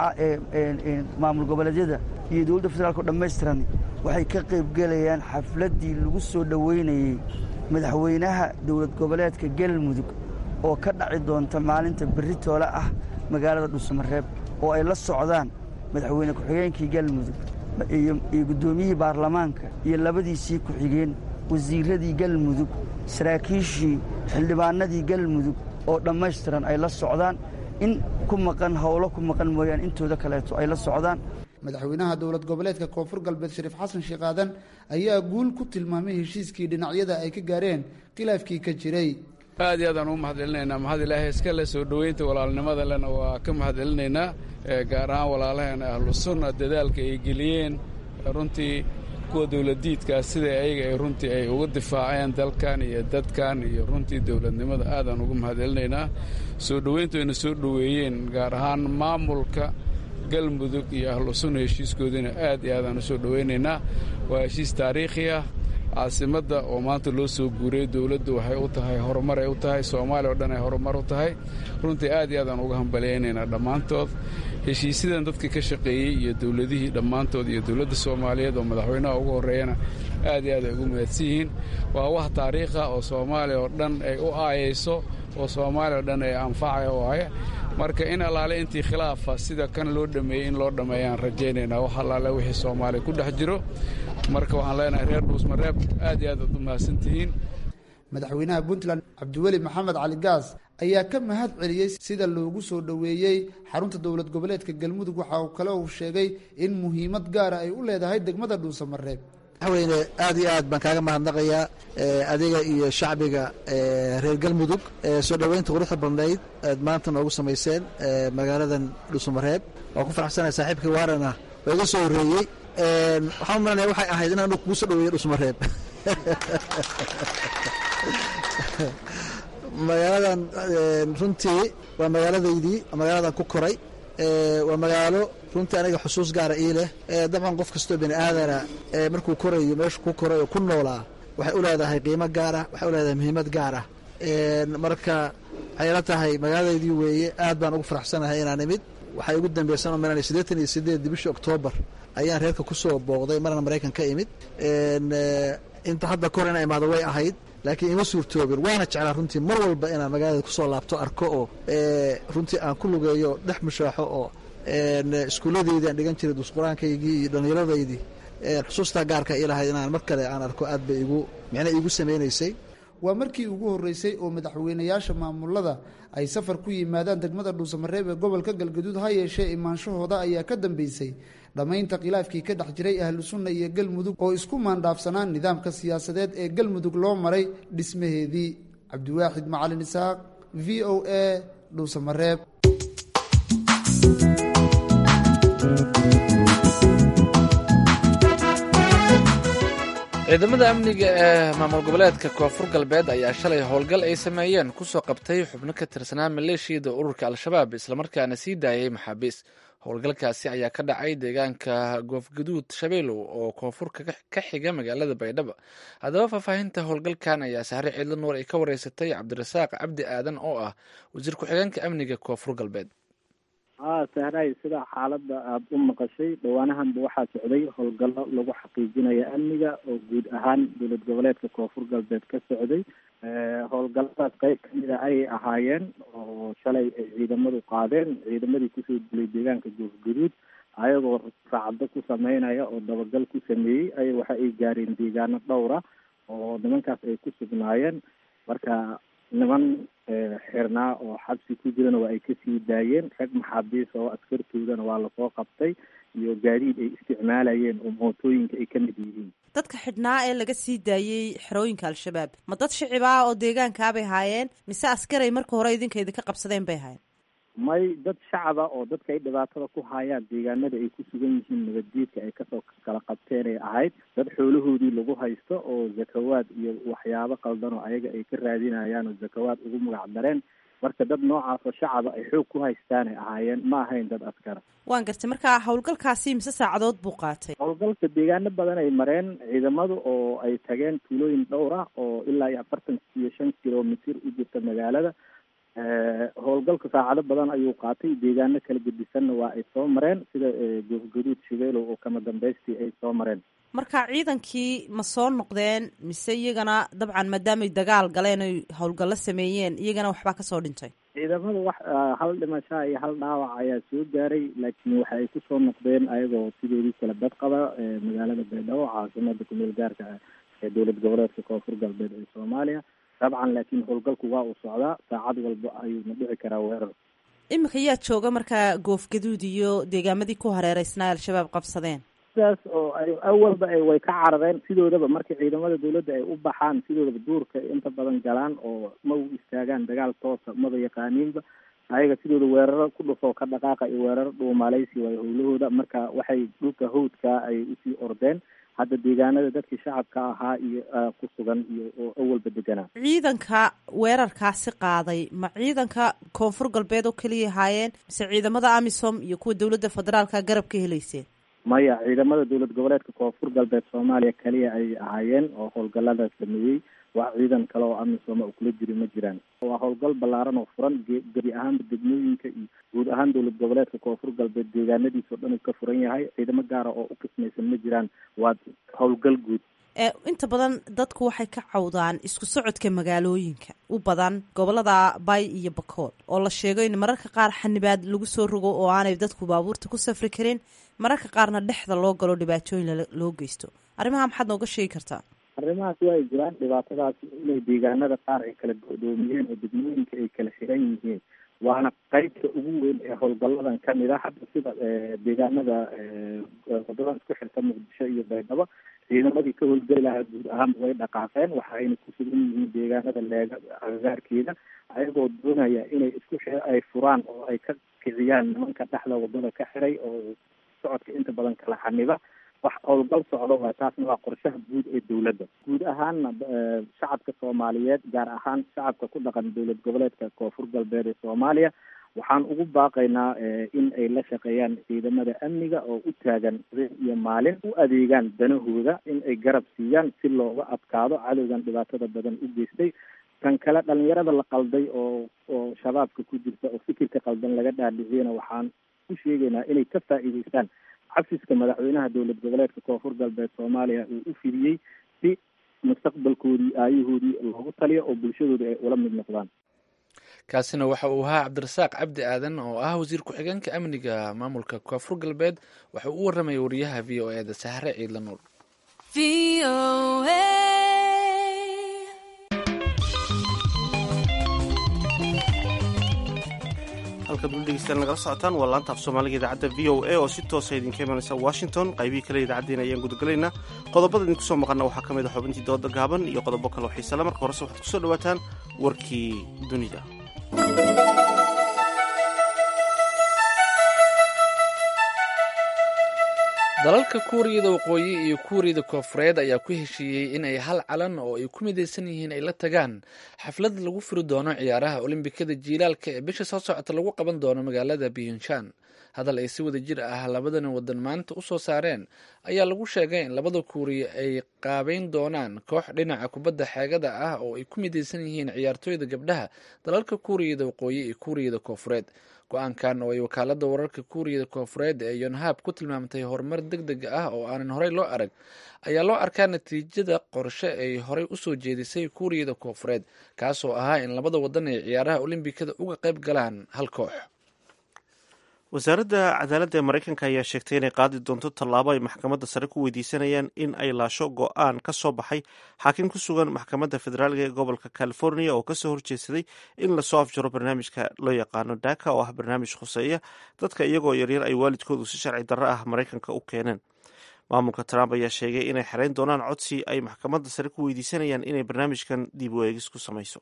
maamul goboleedyada iyo dowladda federaalk dhammaystiran waxay ka qaybgelayaan xafladdii lagu soo dhoweynayey madaxweynaha dowlad goboleedka galmudug oo ka dhaci doonta maalinta beritoole ah magaalada dhuusamareeb oo ay la socdaan madaxweyne ku-xigeenkii galmudug iyo guddoomiyihii baarlamaanka iyo labadiisii ku-xigeen wasiiradii galmudug saraakiishii xildhibaanadii galmudug oo dhammaystiran ay la socdaan in ku maqan howlo ku maqan mooyaane intooda kaleeto ay la socdaan madaxweynaha dowlad goboleedka koonfur galbeed shariif xasan sheekh aadan ayaa guul ku tilmaamay heshiiskii dhinacyada ay ka gaareen khilaafkii ka jiray aad iyo aadaan ugu mahadcelinaynaa mahad ilaahay iska le soo dhoweynta walaalnimada lena waa ka mahadcelinaynaa gaar ahaan walaalaheena ahlu sunna dadaalka ay geliyeen runtii kuwa dowladdiidkaa sida ayaga ay runtii ay uga difaaceen dalkan iyo dadkan iyo runtii dowladnimada aadaan ugu mahadcelinaynaa soo dhoweyntu ayna soo dhoweeyeen gaar ahaan maamulka galmudug iyo ahlu sunna heshiiskoodiina aad iyo aadaan u soo dhoweynaynaa waa heshiis taariikhi ah caasimadda oo maanta loo soo guuriyey dowladdu waxay u tahay horumar ay u tahay soomaaliya o dhan ay horumar u tahay runtii aad iyo aadaan uga hambalyaynaynaa dhammaantood heshiisyadan dadkii ka shaqeeyey iyo dowladihii dhammaantood iyo dowladda soomaaliyeed oo madaxweynaha ugu horreeyana aad iyo aad ay ugu mahadsan yihiin waa wax taariikha oo soomaaliya oo dhan ay u aayayso oo soomaaliya o dhan ay anfacaya u ahay marka in allaale intii khilaafa sida kan loo dhameeyey in loo dhammeeyaan rajaynaynaa wax allaale wixii soomaaliya ku dhex jiro marka waxaan leenahay reer dhuusmareeb aad iyo aad aad u mahadsantihiin madaxweynaha puntland cabdiweli maxamed cali gaas ayaa ka mahad celiyey sida loogu soo dhoweeyey xarunta dowlad goboleedka galmudug waxa uu kale uu sheegay in muhiimad gaara ay u leedahay degmada dhuusamareeb madaxweyne aad iyo aad baan kaaga mahadnaqayaa adiga iyo shacbiga reer galmudug soo dhoweynta quruxda badnayd aad maanta noogu samayseen magaaladan dhuusamareeb waa ku faraxsanaya saaxiibkii waarana waa iga soo horreeyey waxaan maranaya waxay ahayd inaan kugu soo dhaweeyo dhusmareeb magaaladan runtii waa magaaladaydii magaaladan ku koray waa magaalo runtii aniga xusuus gaara ii leh dabcan qof kastoo bini aadana markuu korayo meeshu ku koray oo ku noolaa waxay u leedahay qiimo gaara waxay u leedahay muhiimad gaara marka waxay la tahay magaaladaydii weeye aad baan ugu faraxsanahay inaan imid waxay ugu dambaysan oo maran siddeetan iyo sideed bishii oktoobar ayaan reerka ku soo booqday marna maraykan ka imid inta hadda kor ina imaado way ahayd laakiin ima suurtoobin waana jeclaa runtii mar walba inaan magaalada kusoo laabto arko oo runtii aan ku lugeeyo dhex mushaaxo oo iskuulladeydii aan dhigan jiray duusqur-aankaygii iyo dhallinyaradaydii xusuustaa gaarka ii lahayd inaan mar kale aan arko aad bay igu micna iigu samaynaysay waa markii ugu horreysay oo madaxweynayaasha maamulada ay safar ku yimaadaan degmada dhuusamareeb ee gobolka galgaduud ha yeeshee imaanshahooda ayaa ka dambeysay dhammaynta khilaafkii ka dhex jiray ahlu sunna iyo galmudug oo isku maandhaafsanaan nidaamka siyaasadeed ee galmudug loo maray dhismaheedii cabdiwaaxid macalin isaaq v o a dhuusamareeb ciidamada amniga ee maamul goboleedka koonfur galbeed ayaa shalay howlgal ay sameeyeen kusoo qabtay xubno ka tirsanaa maleeshiyada ururka al-shabaab islamarkaana sii daayay maxaabiis howlgalkaasi ayaa ka dhacay deegaanka goofgaduud shabeelow oo koonfurka ka xiga magaalada baydhabo haddaba faahfaahinta howlgalkan ayaa sahre ciidla nuur ay ka wareysatay cabdirasaaq cabdi aadan oo ah wasiir ku-xigeenka amniga koonfur galbeed haa sahray sida xaaladda aada u maqashay dhowaanahanba waxaa socday howlgallo lagu xaqiijinayo amniga oo guud ahaan dowlad goboleedka koonfur galbeed ka socday howlgalladaas qeyb kamida ayay ahaayeen oo shalay ay ciidamadu qaadeen ciidamadii kusoo dilay deegaanka goofgaduud ayagoo raacdo ku sameynaya oo dabagal ku sameeyey ay waxa ay gaareen deegaano dhowra oo nimankaas ay ku sugnaayeen marka niman xirnaa oo xabsi ku jirana waa ay kasii daayeen rag maxaabiis oo askartoodana waa lasoo qabtay iyo gaadiid ay isticmaalayeen oo mootooyinka ay ka mid yihiin dadka xidhnaa ee laga sii daayey xerooyinka al-shabaab ma dad shicib ah oo deegaankaabay haayeen mise askaray marka hore idinka idinka qabsadeen bay haayeen may dad shacaba oo dadka ay dhibaatada ku hayaan deegaanada ay ku sugan yihiin nabadgeedka ay kasoo kala qabteen ay ahayd dad xoolahoodii lagu haysto oo zakawaad iyo waxyaabo qaldan oo ayaga ay ka raadinayaan oo zakawaad ugu magac dareen marka dad noocaas oo shacaba ay xoog ku haystaanay ahaayeen ma ahayn dad askara waan gartay marka howlgalkaasi mise saacadood buu qaatay howlgalka deegaano badan ay mareen ciidamadu oo ay tageen tuulooyin dhowr ah oo ilaa iyo afartan iyo shan kilomitir u jirta magaalada howlgalka saacado badan ayuu qaatay deegaano kala gedisanna waa ay soo mareen sida goofgaduud shabeelow oo kama dambaystii ay soo mareen marka ciidankii ma soo noqdeen mise iyagana dabcan maadaamay dagaal galeen oy howlgallo sameeyeen iyagana waxbaa kasoo dhintay ciidamada wax hal dhimashaa iyo hal dhaawac ayaa soo gaaray laakiin waxa ay kusoo noqdeen ayagoo sidoodii kala dad qaba magaalada baydhabo caasimada kumeel gaarka ah ee dowlad goboleedka koonfur galbeed ee soomaaliya dabcan laakiin howlgalku waa uu socdaa saacad walba ayuuna dhici karaa weerar iminka yaa jooga markaa goofgaduud iyo deegaamadii ku hareereysnaa al-shabaab qabsadeen sidaas oo ay awalba ay way ka carareen sidoodaba marka ciidamada dawladda ay u baxaan sidoodaba duurka inta badan galaan oo ma u istaagaan dagaal toosa maba yaqaaniinba ayaga sidooda weeraro ku dhufoo ka dhaqaaqa iyo weeraro dhuumalaysi waay howlahooda marka waxay dhulka hawdka ay usii ordeen hadda deegaanada dadkii shacabka ahaa iyo ku sugan iyo oo awalba deganaa ciidanka weerarkaasi qaaday ma ciidanka koonfur galbeed oo keliya ahaayeen mise ciidamada amisom iyo kuwa dowladda federaalka garab ka helayseen maya ciidamada dowlad goboleedka koonfur galbeed soomaaliya kaliya ay ahaayeen oo howlgallada sameeyey waa ciidan kale oo amisom u kula jiri ma jiraan waa howlgal ballaaran oo furan gebi ahaanba degmooyinka iyo guud ahaan dowlad goboleedka koonfur galbeed deegaanadiisa oo dhan uu ka furan yahay ciidamo gaara oo u qismaysan ma jiraan waa howlgal guud inta badan dadku waxay ka cawdaan isku socodka magaalooyinka u badan gobolada bay iyo bakool oo la sheego in mararka qaar xanibaad lagu soo rogo oo aanay dadku baabuurta ku safri karin mararka qaarna dhexda loo galo dhibaatooyin loo geysto arrimaha maxaad nooga sheegi kartaa arrimahaas waa ay jiraan dhibaatadaas inay deegaanada qaar ay kala godoomiyeen oo degmooyinka ay kala xiran yihiin waana qeybta ugu weyn ee howlgalladan kamid ah hadda sida deegaanada wadadan isku xirta muqdisho iyo baydhabo ciidamadii ka howlgeli lahaa guud ahaanba way dhaqaaqeen waxa ayna ku sugan yihiin deegaanada leega agagaarkeeda ayagoo doonaya inay isku xi ay furaan oo ay ka kiciyaan nimanka dhexda wadada ka xiray oo socodka inta badan kala xaniba wax howlgal socdo waa taasna waa qorshaha guud ee dowladda guud ahaanna shacabka soomaaliyeed gaar ahaan shacabka ku dhaqan dowlad goboleedka koonfur galbeed ee soomaaliya waxaan ugu baaqaynaa in ay la shaqeeyaan ciidamada amniga oo u taagan habeen iyo maalin u adeegaan danahooda in ay garab siiyaan si looga adkaado cadowgan dhibaatada badan u geystay kan kale dhalinyarada la qalday oo oo shabaabka ku jirta oo fikirka qaldan laga dhaadhiciyana waxaan ku sheegaynaa inay ka faa'iideystaan xafiska madaxweynaha dowlad goboleedka koonfur galbeed soomaaliya uu u fidiyey si mustaqbalkoodii aayahoodii loogu taliyo oo bulshadooda ay ula mid noqdaan kaasina waxa uu ahaa cabdirasaaq cabdi aadan oo ah wasiir ku-xigeenka amniga maamulka koonfur galbeed waxa uu u warramaya wariyaha v o e da sahre ciidla nuur halkaad ula dhegeystaan nagala socotaan waa laanta af soomaaliga idaacadda v o a oo si toosa idinka imanaysa washington qaybihii kale idaacaddeena ayaan gudagalaynaa qodobada idinku soo maqana waxaa ka mid a xubintii dooda gaaban iyo qodobo kale oo xiisale marka horese waxaad kusoo dhawaataan warkii dunida dalalka kuuriyada waqooyi iyo kuuriyada koofureed ayaa ku heshiiyey in ay hal calan oo ay ku midaysan yihiin ay la tagaan xaflad lagu furi doono ciyaaraha olimbikada jiilaalka ee bisha soo socota lagu qaban doono magaalada biyunshan hadal ay si wada jir ah labadani wadan maanta u soo saareen ayaa lagu sheegay in labada kuuriya ay qaabeyn doonaan koox dhinaca kubadda xeegada ah oo ay ku midaysan yihiin ciyaartooyda gabdhaha dalalka kuuriyada waqooyi iyo kuuriyada koofureed go-aankan oo ay wakaalada wararka kuuriyada koofureed ee yonhab ku tilmaamtay horumar deg deg ah oo aanan horey loo arag ayaa loo arkaa natiijada qorshe ay horey usoo jeedisay kuuriyada koofureed kaasoo ahaa in labada wadan ay ciyaaraha olimbikada uga qayb galaan hal koox wasaaradda cadaaladda ee maraykanka ayaa sheegtay inay qaadi doonto tallaabo ay maxkamadda sare ku weydiisanayaan in ay laasho go-aan ka soo baxay xaakim ku sugan maxkamadda federaalga ee gobolka california oo kasoo horjeedsaday in lasoo afjaro barnaamijka loo yaqaano daka oo ah barnaamij khuseeya dadka iyagoo yaryar ay waalidkoodu si sharci darro ah maraykanka u keeneen maamulka trump ayaa sheegay inay xereyn doonaan codsi ay maxkamadda sare ku weydiisanayaan inay barnaamijkan dib u eegis ku samayso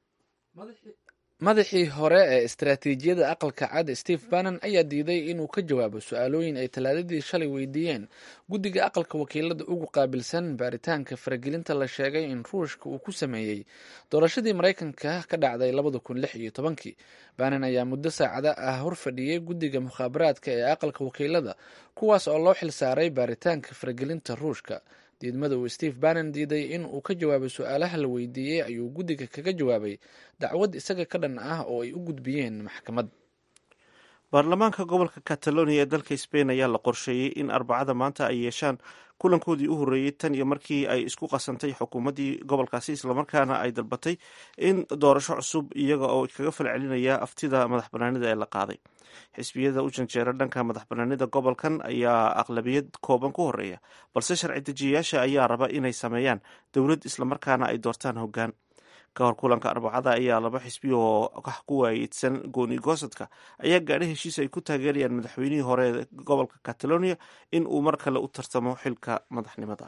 madaxii hore ee istaraatiijiyada aqalka cad steve bannon ayaa diiday inuu ka jawaabo su-aalooyin ay talaadadii shalay weydiiyeen guddiga aqalka wakiilada ugu qaabilsan baaritaanka faragelinta la sheegay in ruushka uu ku sameeyey doorashadii maraykanka ka dhacday labada kun lix iyo tobankii bannon ayaa muddo saacada ah horfadhiyey guddiga mukhaabaraadka ee aqalka wakiilada kuwaas oo loo xilsaaray baaritaanka faragelinta ruushka diidmada uu steve bannon diiday in uu ka jawaabo su-aalaha la weydiiyey ayuu guddiga kaga jawaabay dacwad isaga ka dhan ah oo ay u gudbiyeen maxkamad baarlamaanka gobolka catalonia ee dalka sbain ayaa la qorsheeyey in arbacada maanta ay yeeshaan kulankoodii u horreeyey tan iyo markii ay isku qasantay xukuumaddii gobolkaasi islamarkaana ay dalbatay in doorasho cusub iyaga oo kaga falcelinaya aftida madax banaanida ee la qaaday xisbiyada u janjeera dhanka madax banaanida gobolkan ayaa aqlabiyad kooban ku horeeya balse sharci dejiyayaasha ayaa raba inay sameeyaan dowlad islamarkaana ay doortaan hoggaan ka hor kulanka arbacada ayaa laba xisbi oo ku waayidsan gooni goosadka ayaa gaadhay heshiis ay ku taageerayaan madaxweynihii hore ee gobolka catalonia in uu mar kale u tartamo xilka madaxnimada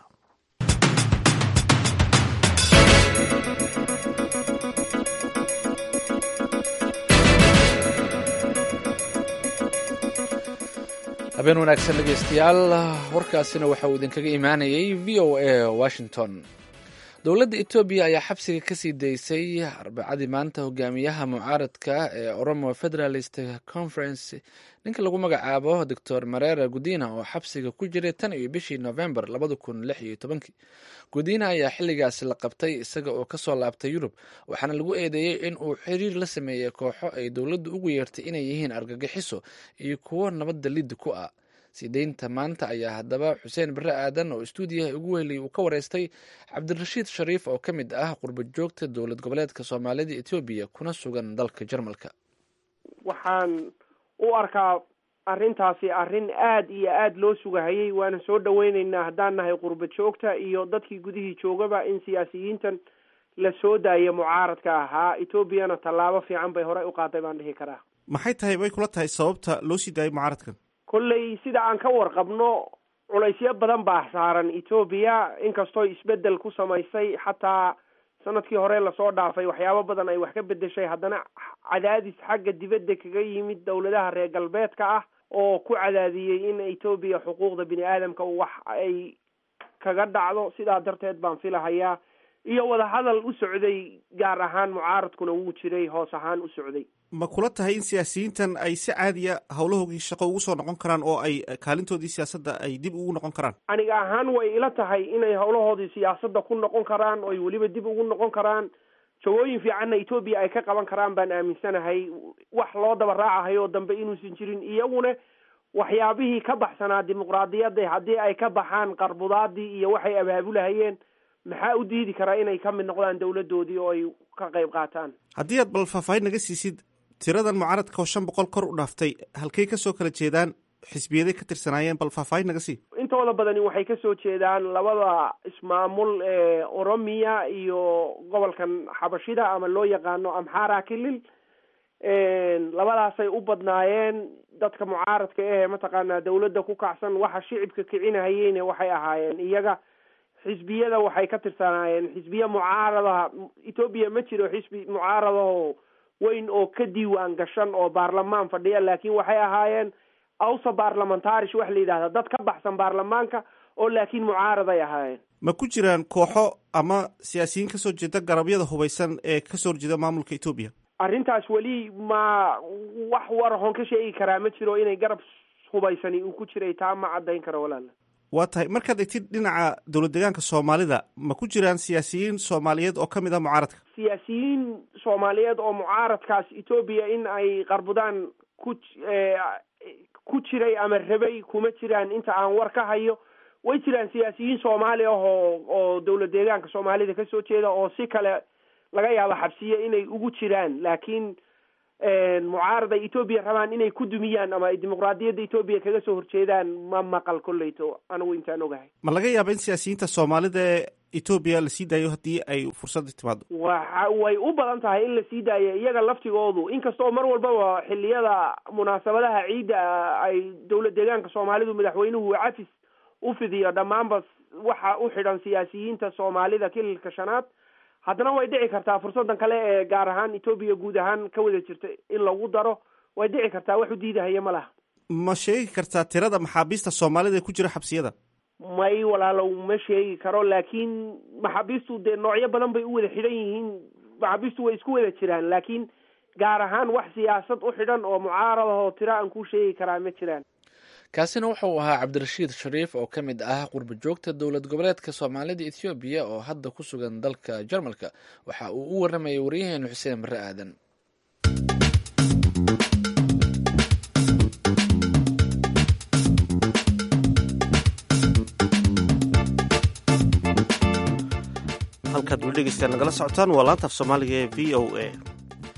habeen wanaagsan dhegeystayaal warkaasina waxa uu idinkaga imaanayay v o a washington dowladda etoobiya ayaa xabsiga kasii daysay arbacadii maanta hogaamiyaha mucaaradka ee oromo federalist conference ninka lagu magacaabo doctor marera gudina oo xabsiga ku jiray tan iyo bishii novembar labada kun lix iyo tobankii gudina ayaa xilligaasi la qabtay isaga oo kasoo laabtay yurub waxaana lagu eedeeyey in uu xiriir la sameeyey kooxo ay dowladdu ugu yeertay inay yihiin argagixiso iyo kuwo nabadda liddi ku ah sideynta maanta ayaa haddaba xuseen bare aadan oo istuudiyaha ugu wehelay uu ka wareystay cabdirashiid shariif oo ka mid ah qurba joogta dowlad goboleedka soomaalida etoobiya kuna sugan dalka jarmalka waxaan u arkaa arrintaasi arrin aad iyo aada loo sugahayay waana soo dhaweyneynaa haddaan nahay qurba joogta iyo dadkii gudihii joogaba in siyaasiyiintan la soo daayo mucaaradka ahaa etoobiyana tallaabo fiican bay horey u qaaday baan dhihi karaa maxay tahay bay kula tahay sababta loo sii daayay mucaaradkan kolley sida aan ka warqabno culaysyo badan baa saaran etoobiya inkastoo isbedel ku samaysay xataa sanadkii hore lasoo dhaafay waxyaabo badan ay wax ka bedeshay haddana cadaadis xagga dibadda kaga yimid dowladaha reer galbeedka ah oo ku cadaadiyey in etoobiya xuquuqda bini aadamka wax ay kaga dhacdo sidaa darteed baan filahayaa iyo wadahadal u socday gaar ahaan mucaaradkuna wuu jiray hoos ahaan u socday ma kula tahay in siyaasiyiintan ay si caadiya howlahoogii shaqo ugu soo noqon karaan oo ay kaalintoodii siyaasadda ay dib ugu noqon karaan aniga ahaan way ila tahay inay howlahoodii siyaasadda ku noqon karaan oo ay weliba dib ugu noqon karaan jagooyin fiicanna etoobiya ay ka qaban karaan baan aaminsanahay wax loo daba raacahayo dambe inuusan jirin iyaguna waxyaabihii ka baxsanaa dimuqraadiyadda haddii ay ka baxaan qarbudaadii iyo waxay abaabulahayeen maxaa u diidi karaa inay ka mid noqdaan dowladdoodii oo ay ka qayb qaataan haddii aad bal faahfaahin naga siisid tiradan mucaaradka oo shan boqol kor u dhaaftay halkay kasoo kala jeedaan xisbiyaday ka tirsanaayeen bal faahfaahin naga sii intooda badani waxay kasoo jeedaan labada ismaamul ee oromiya iyo gobolkan xabashida ama loo yaqaano amxara kilil labadaasay u badnaayeen dadka mucaaradka ehe mataqaanaa dawladda ku kacsan waxa shicibka kicinahayeyne waxay ahaayeen iyaga xisbiyada waxay ka tirsanaayeen xisbiya mucaaradaha etoobiya ma jiro xisbi mucaaradaho weyn oo ka diiwaan gashan oo baarlamaan fadhiya laakiin waxay ahaayeen awsa baarlamentarish wax la yidhahda dad ka baxsan baarlamaanka oo laakiin mucaaraday ahaayeen ma ku jiraan kooxo ama siyaasiyiin kasoo jeeda garabyada hubaysan ee kasoo horjeeda maamulka etoobiya arrintaas weli ma wax warahoon ka sheegi karaa ma jiro inay garab hubaysani uu ku jiray taa ma caddayn karo walaala waa tahay markaad egtid dhinaca dowlad deegaanka soomaalida ma ku jiraan siyaasiyiin soomaaliyeed oo ka mid ah mucaaradka siyaasiyiin soomaaliyeed oo mucaaradkaas etoobiya in ay qarbudaan ku ku jiray ama rabay kuma jiraan inta aan war ka hayo way jiraan siyaasiyiin soomaali ah oo oo dowlad deegaanka soomaalida kasoo jeeda oo si kale laga yaabo xabsiye inay ugu jiraan laakiin mucaarad ay etoobiya rabaan inay ku dumiyaan ama ay dimuqraadiyadda etoobiya kaga soo horjeedaan ma maqal kolleyto anigu intaan ogahay ma laga yaaba in siyaasiyiinta soomaalida ee etoobiya lasii daayo haddii ay fursadda timaado waxa way u badan tahay in lasii daayo iyaga laftigoodu inkastoo mar walbaba xiliyada munaasabadaha ciidda ay dowlad deegaanka soomaalidu madaxweynuhu cafis u fidiyo dhammaanba waxa u xidhan siyaasiyiinta soomaalida kililka shanaad haddana way dhici kartaa fursadan kale ee gaar ahaan etoobiya guud ahaan ka wada jirta in lagu daro way dhici kartaa wax u diidahaya ma laha ma sheegi kartaa tirada maxaabiista soomaalida ee ku jira xabsiyada may walaalow ma sheegi karo laakiin maxaabiistu dee noocyo badan bay u wada xidhan yihiin maxaabiistu way isku wada jiraan laakiin gaar ahaan wax siyaasad u xidhan oo mucaaradahoo tiro aan ku sheegi karaa ma jiraan kaasina wuxuu ahaa cabdirashiid shariif oo ka mid ah qurba joogta dowlad goboleedka soomaalida ethoobiya oo hadda ku sugan dalka jarmalka waxa uu u waramayay waryaheenu xuseen bare aadan halkaad weli dhegeystaan nagala socotaan waa laanta af soomaaliga ee v o a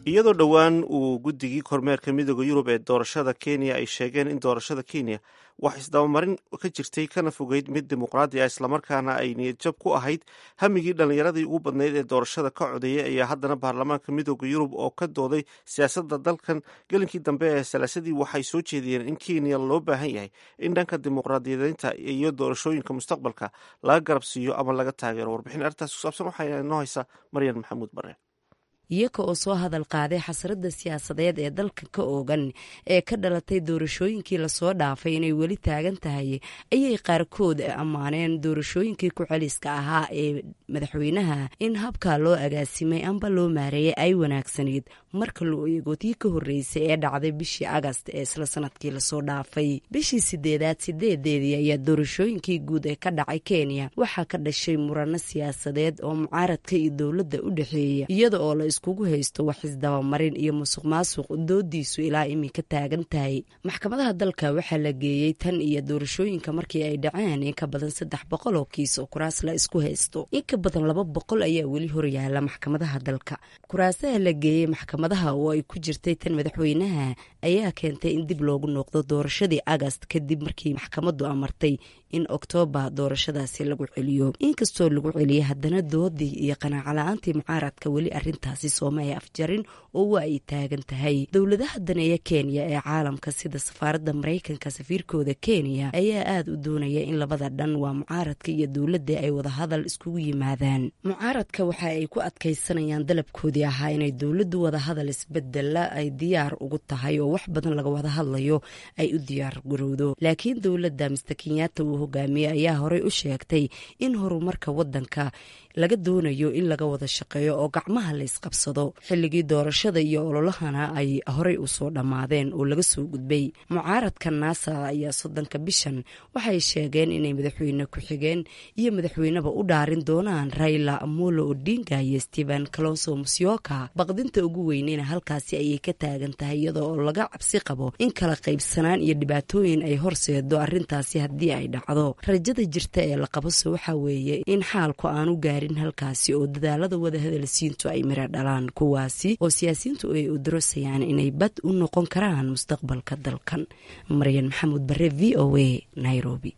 iyadoo dhowaan uu guddigii kormeerka midooda yurub ee doorashada kenya ay sheegeen in doorashada kenya wax isdabamarin ka jirtay kana fogeyd mid dimuqraadi ah islamarkaana ay niyadjab ku ahayd hamigii dhallinyaradii ugu badnayd ee doorashada ka codeeyay ayaa haddana baarlamaanka midooda yurub oo ka dooday siyaasadda dalkan gelinkii dambe ee salaasadii waxay soo jeediyeen in kenya loo baahan yahay in dhanka dimuqraadiyadeynta iyo doorashooyinka mustaqbalka laga garab siiyo ama laga taageero warbixin arrintaas ku saabsan waxaa inoo haysa maryan maxamuud bare iyaga oo soo hadal qaaday xasradda siyaasadeed ee dalka ka oogan ee ka dhalatay doorashooyinkii lasoo dhaafay inay weli taagan tahay ayay qaarkood ammaaneen doorashooyinkii ku-celiska ahaa ee madaxweynaha in habkaa loo agaasimay amba loo maareeyay ay wanaagsanayd marka loo eego tii ka horreysay ee dhacday bishii agast ee isla sanadkii lasoo dhaafay bishii sideedaad sideedeedii ayaa doorashooyinkii guud ee ka dhacay kenya waxaa ka dhashay murano siyaasadeed oo mucaaradka iyo dowladda u dhexeeya iyada oo la iskugu haysto wax isdabamarin iyo musuq maasuq doodiisu ilaa iminka taagan tahay maxkamadaha dalka waxaa la geeyey tan iyo doorashooyinka markii ay dhaceen in ka badan saddex boqol oo kiis oo kuraas la isku haysto in ka badan laba boqol ayaa weli horyaala maxkamadaha dalka kuraasaha la geeyey maxkamadaha oo ay ku jirtay tan madaxweynaha ayaa keentay in dib loogu noqdo doorashadii agast kadib markii maxkamadu amartay in oktoobar doorashadaasi lagu celiyo inkastoo lagu celiyay haddana doodii iyo qanaaco-la-aantii mucaaradka weli arintaasi sooma ay afjarin oo waa ay taagan tahay dowladaha daneeya kenya ee caalamka sida safaaradda maraykanka safiirkooda kenya ayaa aada u doonaya in labada dhan waa mucaaradka iyo dowladda ay wadahadal iskugu yimaadaan mucaaradka waxa ay ku adkaysanayaan dalabkoodii ahaa inay dowladdu wadahadal isbedela ay diyaar ugu tahay oo wax badan laga wada hadlayo ay u diyaar garowdo laakiin dowladda mister kenyatta uu hogaamiyey ayaa horey u sheegtay in horumarka wadanka laga doonayo in laga wada shaqeeyo oo gacmaha la isqabsado xilligii doorashada iyo ololahana ay horey usoo dhammaadeen oo laga soo gudbay mucaaradka naasa ayaa soddonka bishan waxay sheegeen inay madaxweyne ku-xigeen iyo madaxweyneba u dhaarin doonaan raila amolo odinga iyo stephen calonso musyoka baqdinta ugu weyneyna halkaasi ayay ka taagan tahay iyada oo laga cabsi qabo in kala qaybsanaan iyo dhibaatooyin ay horseedo arintaasi haddii ay dhacdo rajada jirta ee la qabose waxaa weeye in xaalku aanu gaarin halkaasi oo dadaalada wadahadalsiintu ay miro dhalaan kuwaasi oo siyaasiyiintu ay u darosayaan inay bad u noqon karaan mustaqbalka dalkan maryan maxamuud bare v o a nairobi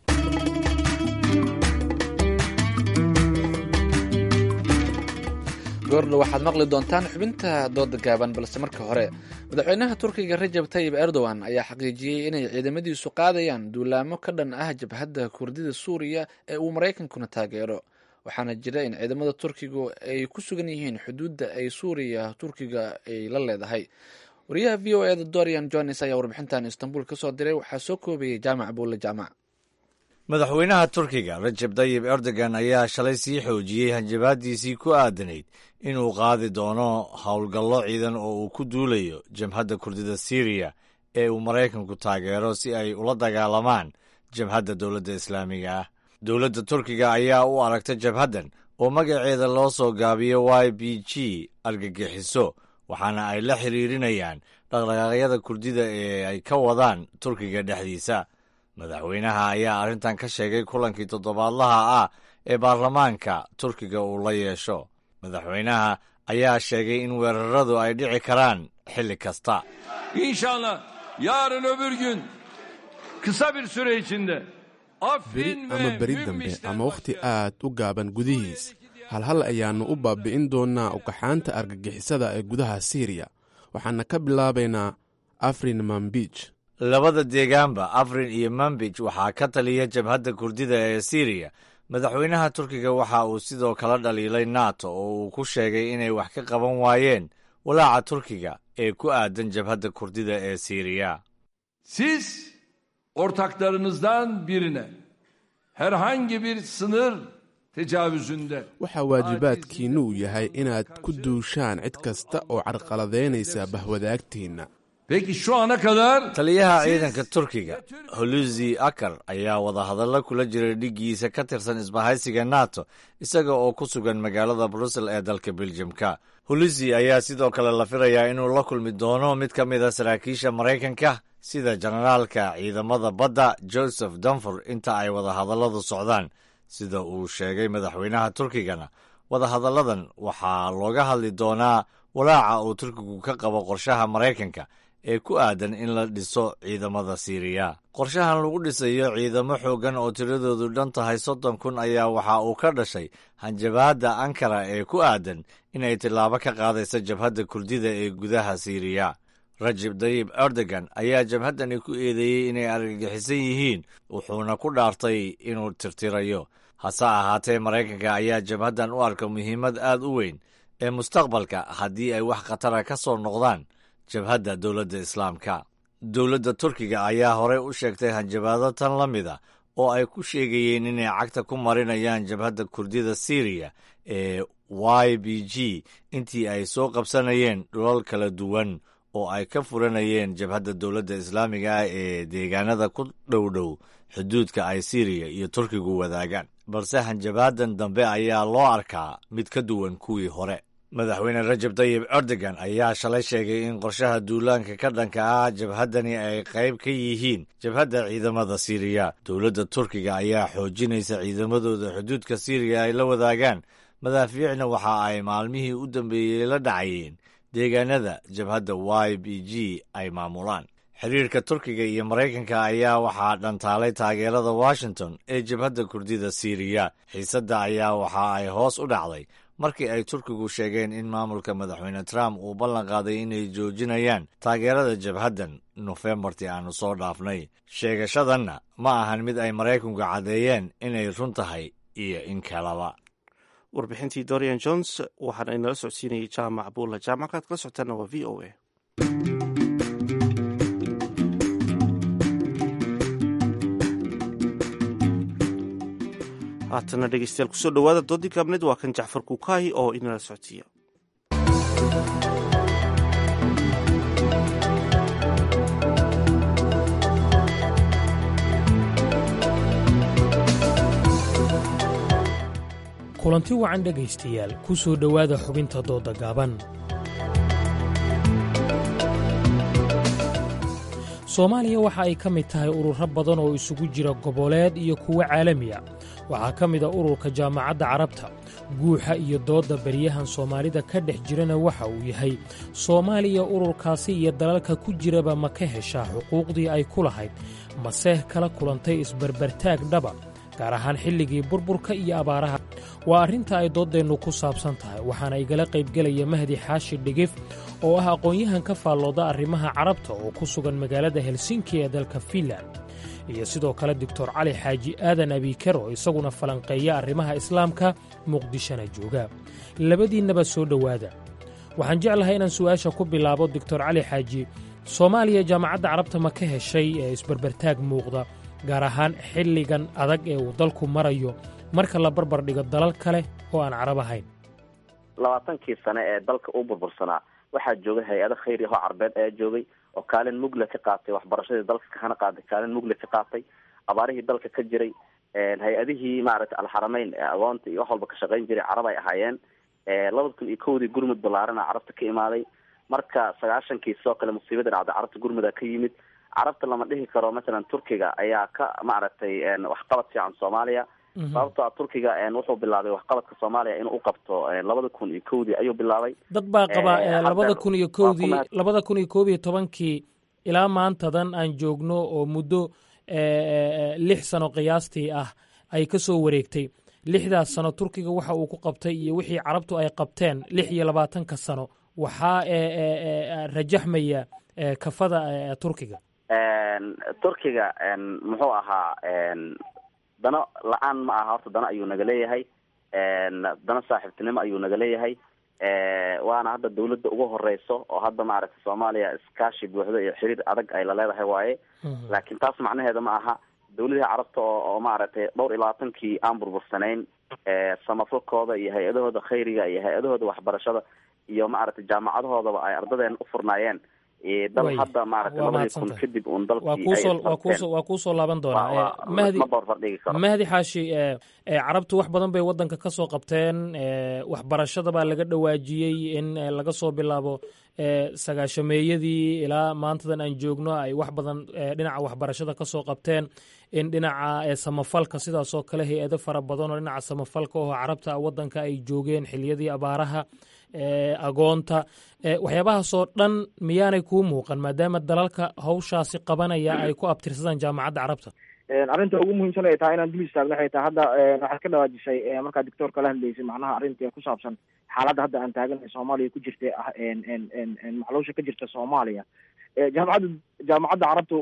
goordha waxaad maqli doontaan xubinta dooda gaaban balse marka hore madaxweynaha turkiga rajab tayib erdogan ayaa xaqiijiyey inay ciidamadiisu qaadayaan duulaamo ka dhan ah jabhadda kurdida suuriya ee uu maraykankuna taageero waxaana jira in ciidamada turkigu ay ku sugan yihiin xuduudda ay suuriya turkiga ay la leedahay wariyaha v o eda dorian jones ayaa warbixintan istanbul ka soo diray waxaa soo koobayay jaamac buulle jaamac madaxweynaha turkiga rajab tayib erdogan ayaa shalay sii xoojiyey hanjabaadiisii ku aadanayd inuu qaadi doono howlgallo ciidan oo uu ku duulayo jabhadda kurdida siriya ee uu maraykanku taageero si ay ula dagaalamaan jabhadda dowladda islaamiga ah dowladda turkiga ayaa u aragta jabhaddan oo magaceeda loo soo gaabiyo y b g argagixiso waxaana ay la xiriirinayaan dhaqdhaqaaqyada kurdida ee ay ka wadaan turkiga dhexdiisa madaxweynaha ayaa arrintan ka sheegay kulankii toddobaadlaha ah ee baarlamaanka turkiga uu la yeesho madaxweynaha ayaa sheegay in weeraradu ay dhici karaan xilli kasta İnşallah yarın öbür gün kısa bir süre içinde beri ama beri dambe ama wakhti aad u gaaban gudihiis halhal ayaannu u baabi'in doonnaa ugaxaanta argagixisada ee gudaha siiriya waxaana ka bilaabaynaa afrin mambij labada deegaanba afrin iyo mambij waxaa ka taliya jabhadda kurdida ee siriya madaxweynaha turkiga waxa uu sidoo kale dhaliilay nato oo uu ku sheegay inay wax ka qaban waayeen walaaca turkiga ee ku aadan jabhadda kurdida ee siriya siz ortaklarınızdan birine herhangi bir sınır tecavüzünde waxaa waajibaadkiinnu uu yahay inaad ku duushaan cid kasta oo carqaladaynaysa bahwadaagtiinna Peki şu ana kadar taliyaha ciidanka turkiga holusi akar ayaa wadahadallo kula jiray dhiggiisa ka tirsan isbahaysiga nato isaga oo ku sugan magaalada brussel ee dalka beljamka holusi ayaa sidoo kale la filayaa inuu la kulmi doono mid ka mid a saraakiisha maraykanka sida jenaraalka ciidamada badda joseph dunfor inta ay wadahadalladu socdaan sida uu sheegay madaxweynaha turkigana wadahadalladan waxaa looga hadli doonaa walaaca uu turkigu ka qabo qorshaha maraykanka ee ku aadan in la dhiso ciidamada siiriya qorshahan lagu dhisayo ciidamo xooggan oo tiradoodu dhan tahay soddon kun ayaa waxa uu ka dhashay hanjabaadda ankara ee ku aadan inay tillaabo ka qaadayso jabhadda kurdida ee gudaha siiriya rajib dayib erdogan ayaa jabhaddani ku eedeeyey inay argagixisan yihiin wuxuuna ku dhaartay inuu tirtirayo hase ahaatee maraykanka ayaa jabhaddan u arka muhiimad aad u weyn ee mustaqbalka haddii ay wax khatara ka soo noqdaan jabhadda dowladda islaamka dowladda turkiga ayaa horey u sheegtay hanjabaado tan la mid a oo ay ku sheegayeen inay cagta ku marinayaan jabhadda kurdida siiriya ee y b g intii ay soo qabsanayeen dhulal kala duwan oo ay ka furanayeen jabhadda dowladda islaamiga ah ee deegaanada ku dhowdhow xuduudka ay siiriya iyo turkigu wadaagaan balse hanjabaadan dambe ayaa loo arkaa mid ka duwan kuwii hore madaxweyne rajab tayib erdogan ayaa shalay sheegay in qorshaha duulaanka ka dhanka ah jabhaddani ay qayb ka yihiin jabhadda ciidamada siiriya dowladda turkiga ayaa xoojinaysa ciidamadooda xuduudka siiriya ay la wadaagaan madaafiicna waxa ay maalmihii u dambeeyey la dhacayeen deegaanada jabhadda y b g ay maamulaan xiriirka turkiga iyo maraykanka ayaa waxaa dhantaalay taageerada washington ee jabhadda kurdida siiriya xiisadda ayaa waxa ay hoos u dhacday markii ay turkigu sheegeen in maamulka madaxweyne trump uu ballan qaaday inay joojinayaan taageerada jabhaddan nofembartii aanu soo dhaafnay sheegashadanna ma ahan mid ay maraykanku caddeeyeen inay run tahay iyo in kalaba warbixintii dorian jones waxaana inala socodsiinayay jaamac buulla jaamackaad kala socotaana waa v o a haatana dhegeystayaal kusoo dhowaada doodii gaabneed waa kan jacfar kuukaahi oo inala socodsiiya kulanti wacan dhegaystayaal ku soo dhowaada xubinta dooda gaaban soomaaliya waxa ay ka mid tahay ururo badan oo isugu jira goboleed iyo kuwo caalami a waxaa ka mid a ururka jaamacadda carabta guuxa iyo doodda beryahan soomaalida ka dhex jirana waxa uu yahay soomaaliya ururkaasi iyo dalalka ku jiraba ma ka heshaa xuquuqdii ay ku lahayd maseh kala kulantay isbarbartaag dhaba gaar ahaan xilligii burburka iyo abaaraha waa arrinta ay dooddeennu ku saabsan tahay waxaana igala qaybgelaya mahdi xaashi dhigif oo ah aqoon-yahan ka faallooda arrimaha carabta oo ku sugan magaalada helsinki ee dalka fiinland iyo sidoo kale doctor cali xaaji aadan abiiker oo isaguna falanqeeya arrimaha islaamka muqdishona jooga labadiinnaba soo dhowaada waxaan jeclahay inaan su'aasha ku bilaabo doctor cali xaaji soomaaliya jaamacadda carabta ma ka heshay ee isbarbartaag muuqda gaar ahaan xilligan adag ee uu dalku marayo marka la barbar dhigo dalal kale oo aan carab ahayn labaatankii sane ee dalka u burbursanaa waxaa joogay hay-ado khayri ahoo carbeed ayaa joogay oo kaalin mugle ka qaatay waxbarashadii dalka kahana qaaday kaalin mugle ka qaatay abaarihii dalka ka jiray hay-adihii maaragtay alxarameyn ee agoonta iyo wax walba ka shaqayn jiray carab ay ahaayeen labada kun iyo kowdii gurmud ballaarana carabta ka imaaday marka sagaashankii sidoo kale musiibada dhacday carabta gurmuda ka yimid carabta lama dhihi karo masalan turkiga ayaa ka maaragtay waxqabad fiican soomaaliya sababto a turkiga wuxuu bilaabay waxqabadka soomaaliya inuu u qabto labada kun iyo kowdii ayuu bilaabay dad baa qaba labada kun iyo kowdii labada kun iyo koob iyo tobankii ilaa maantadan aan joogno oo muddo lix sano qiyaastii ah ay ka soo wareegtay lixdaas sano turkiga waxa uu ku qabtay iyo wixii carabtu ay qabteen lix iyo labaatanka sano waxaa rajaxmaya kafada turkiga turkiga muxuu ahaa dano la-aan ma aha horta dano ayuu naga leeyahay dano saaxiibtinimo ayuu naga leeyahay waana hadda dawladda ugu horeyso oo hadda maaragtay soomaaliya iskaashi buuxdo iyo xiriir adag ay la leedahay waaye laakiin taas macnaheeda ma aha dawladihii carabta oo oo maaragtay dhowr iyo labaatankii aan burbursanayn samafalkooda iyo hay-adahooda khayriga iyo hay-adahooda waxbarashada iyo maaragtay jaamacadahoodaba ay ardadeena u furnaayeen dal hadda maaragtay labadii kun kadib un dalkiiwaa kuusoo laaban doonaa mahdi mahdi xaashi carabtu wax badan bay waddanka ka soo qabteen waxbarashada baa laga dhawaajiyey in laga soo bilaabo sagaashameeyadii ilaa maantadan aan joogno ay wax badan dhinaca waxbarashada ka soo qabteen in dhinaca samafalka sidaasoo kale hay-ado fara badan oo dhinaca samafalka oo carabta wadanka ay joogeen xiliyadii abaaraha agoonta waxyaabahaasoo dhan miyaanay kuu muuqan maadaama dalalka hawshaasi qabanaya ay ku abtirsadaan jaamacadda carabta arrinta ugu muhiimsan ay tahay inaan dul istaagno waxay tahay hadda waxaad ka dhawaajisay markaa doctoorka la hadlaysay macnaha arrinta ku saabsan xaaladda hadda aan taaganay soomaaliya ku jirta ah macluusha ka jirta soomaaliya jaamacadda jaamacadda carabtu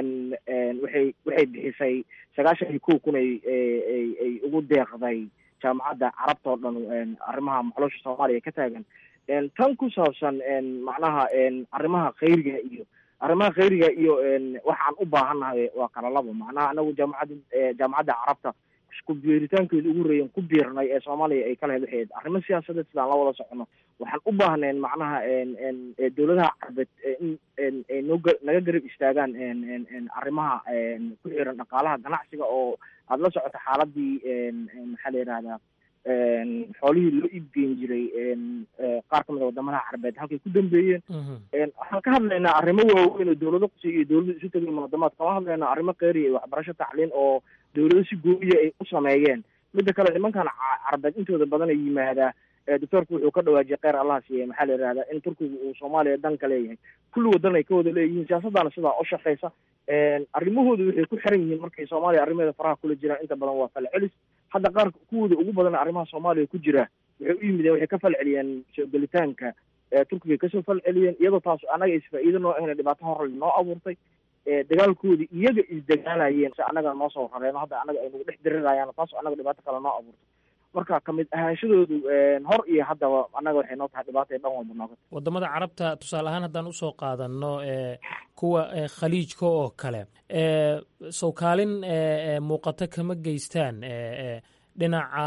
waxay waxay bixisay sagaashan iyo kow kun ay ay ay ugu deeqday jaamacadda carabta oo dhan arrimaha macluusha soomaaliya ka taagan tan ku saabsan macnaha arrimaha khayriga iyo arrimaha khayriga iyo waxaan u baahannahay waa kala labo macnaha anagu jaamacadda jaamacadda carabta ku biiritaankeeda ugu horeeyan ku biirnay ee soomaaliya ay kala waxayd arrimo siyaasadeed sidaan la wada socono waxaan u baahneen macnaha dowladaha carabeed in ay noo naga garab istaagaan arrimaha ku xiran dhaqaalaha ganacsiga oo aada la socoto xaaladii maxaa la yihahdaa xoolihii loo iibgeyn jiray qaar kamid a wadamadaha carabeed halkay ku dambeeyeen waxaan ka hadlaynaa arrimo waaweyn oo dowlado qusi iyo dowlado isu tegay munaadamaad kama hadlaynaa arrimo kheyriya iyo waxbarasho tacliin oo dowlado si gooyiya ay u sameeyeen midda kale nimankan carabeed intooda badan ay yimaadaa doctoorku wuxuu ka dhawaajiyay kheyr allah siiye maxaa la yihahdaa in turkiga uu soomaaliya danka leeyahay kulli wadan ay ka wada leeyihiin siyaasaddaana sidaa u shaqeysa arrimahooda waxay ku xiran yihiin markay soomaaliya arrimaheeda faraha kula jiraan inta badan waa falcelis hadda qaar kuwooda ugu badan arrimaha soomaaliya ku jira waxay u yimideen waxay ka falceliyeen soo gelitaanka turkiga kasoo falceliyeen iyadoo taas annaga isfaa-iido noo ahna dhibaato horle noo abuurtay dagaalkoodii iyaga isdagaalayeen si annaga noo soo rareeno hadda annaga ay nagu dhex dirirayaan taas annaga dhibaato kale noo abuurtay marka kamid ahaanshadoodu hor iyo haddaba annaga waxay noo tahay dhibaata dhan walba nooga wadamada carabta tusaale ahaan haddaan usoo qaadano kuwa khaliijka oo kale sow kaalin muuqato kama geystaan dhinaca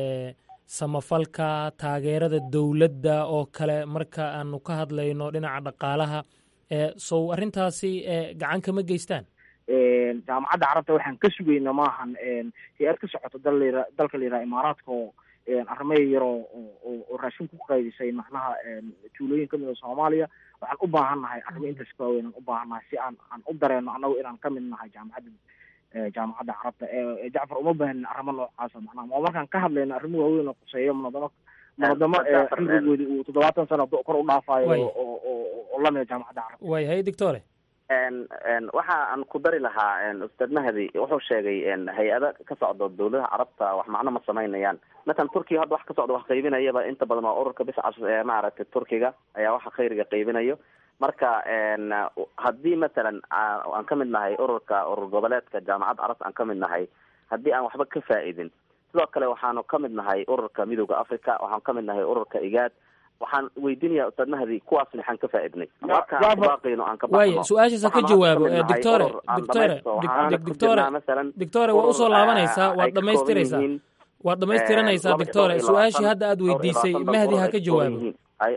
samafalka taageerada dowladda oo kale marka aanu ka hadlayno dhinaca dhaqaalaha sow arrintaasi gacan kama geystaan jaamacadda carabta waxaan ka sugayna maahan hay-ad ka socoto dal dalka la yidhaha imaaraadka oo arrimaya yaroo oo raashin ku qaydisay macnaha tuulooyin kamid a soomaaliya waxaan u baahan nahay arrimo intaas ka waaweyn aan u baahan nahay si aan aan u dareeno annagu inaan kamid nahay jaamacadda jaamacadda carabta jacfar uma baahanin arrimo noocaasa macnaha ma markaan ka hadlayno arrimo waaweyn oo quseeyo munadamo munadamo cimrigoodi uu toddobaatan sano kor u dhaafayo oo oo lamida jaamacadda carabta way hay doctore waxa aan ku dari lahaa ustaad mahdi wuxuu sheegay hay-ada ka socdo dowladaha carabta wax macno ma samaynayaan matalan turkiga hadda wax ka socdo wax qaybinayaba inta badan waa ururka biscas ee maaragtay turkiga ayaa waxa khayriga qaybinayo marka haddii matalan aan ka mid nahay ururka urur goboleedka jaamacadda carabta aan ka mid nahay haddii aan waxba ka faa-idin sidoo kale waxaanu ka mid nahay ururka midooda africa waxaan ka mid nahay ururka igaad waxaan weydiinaya ustaad mahdi kuwaas maxaan ka faa-idnay markabaaqayno aan ka waaya su-aashaas ha ka jawaabo doctore doctore doctore doctore waa usoo laabanaysaa waad dhamaystiraysaa waad dhamaystiranaysaa doctore su-aashii hadda aad weydiisay mahdi ha ka jawaabo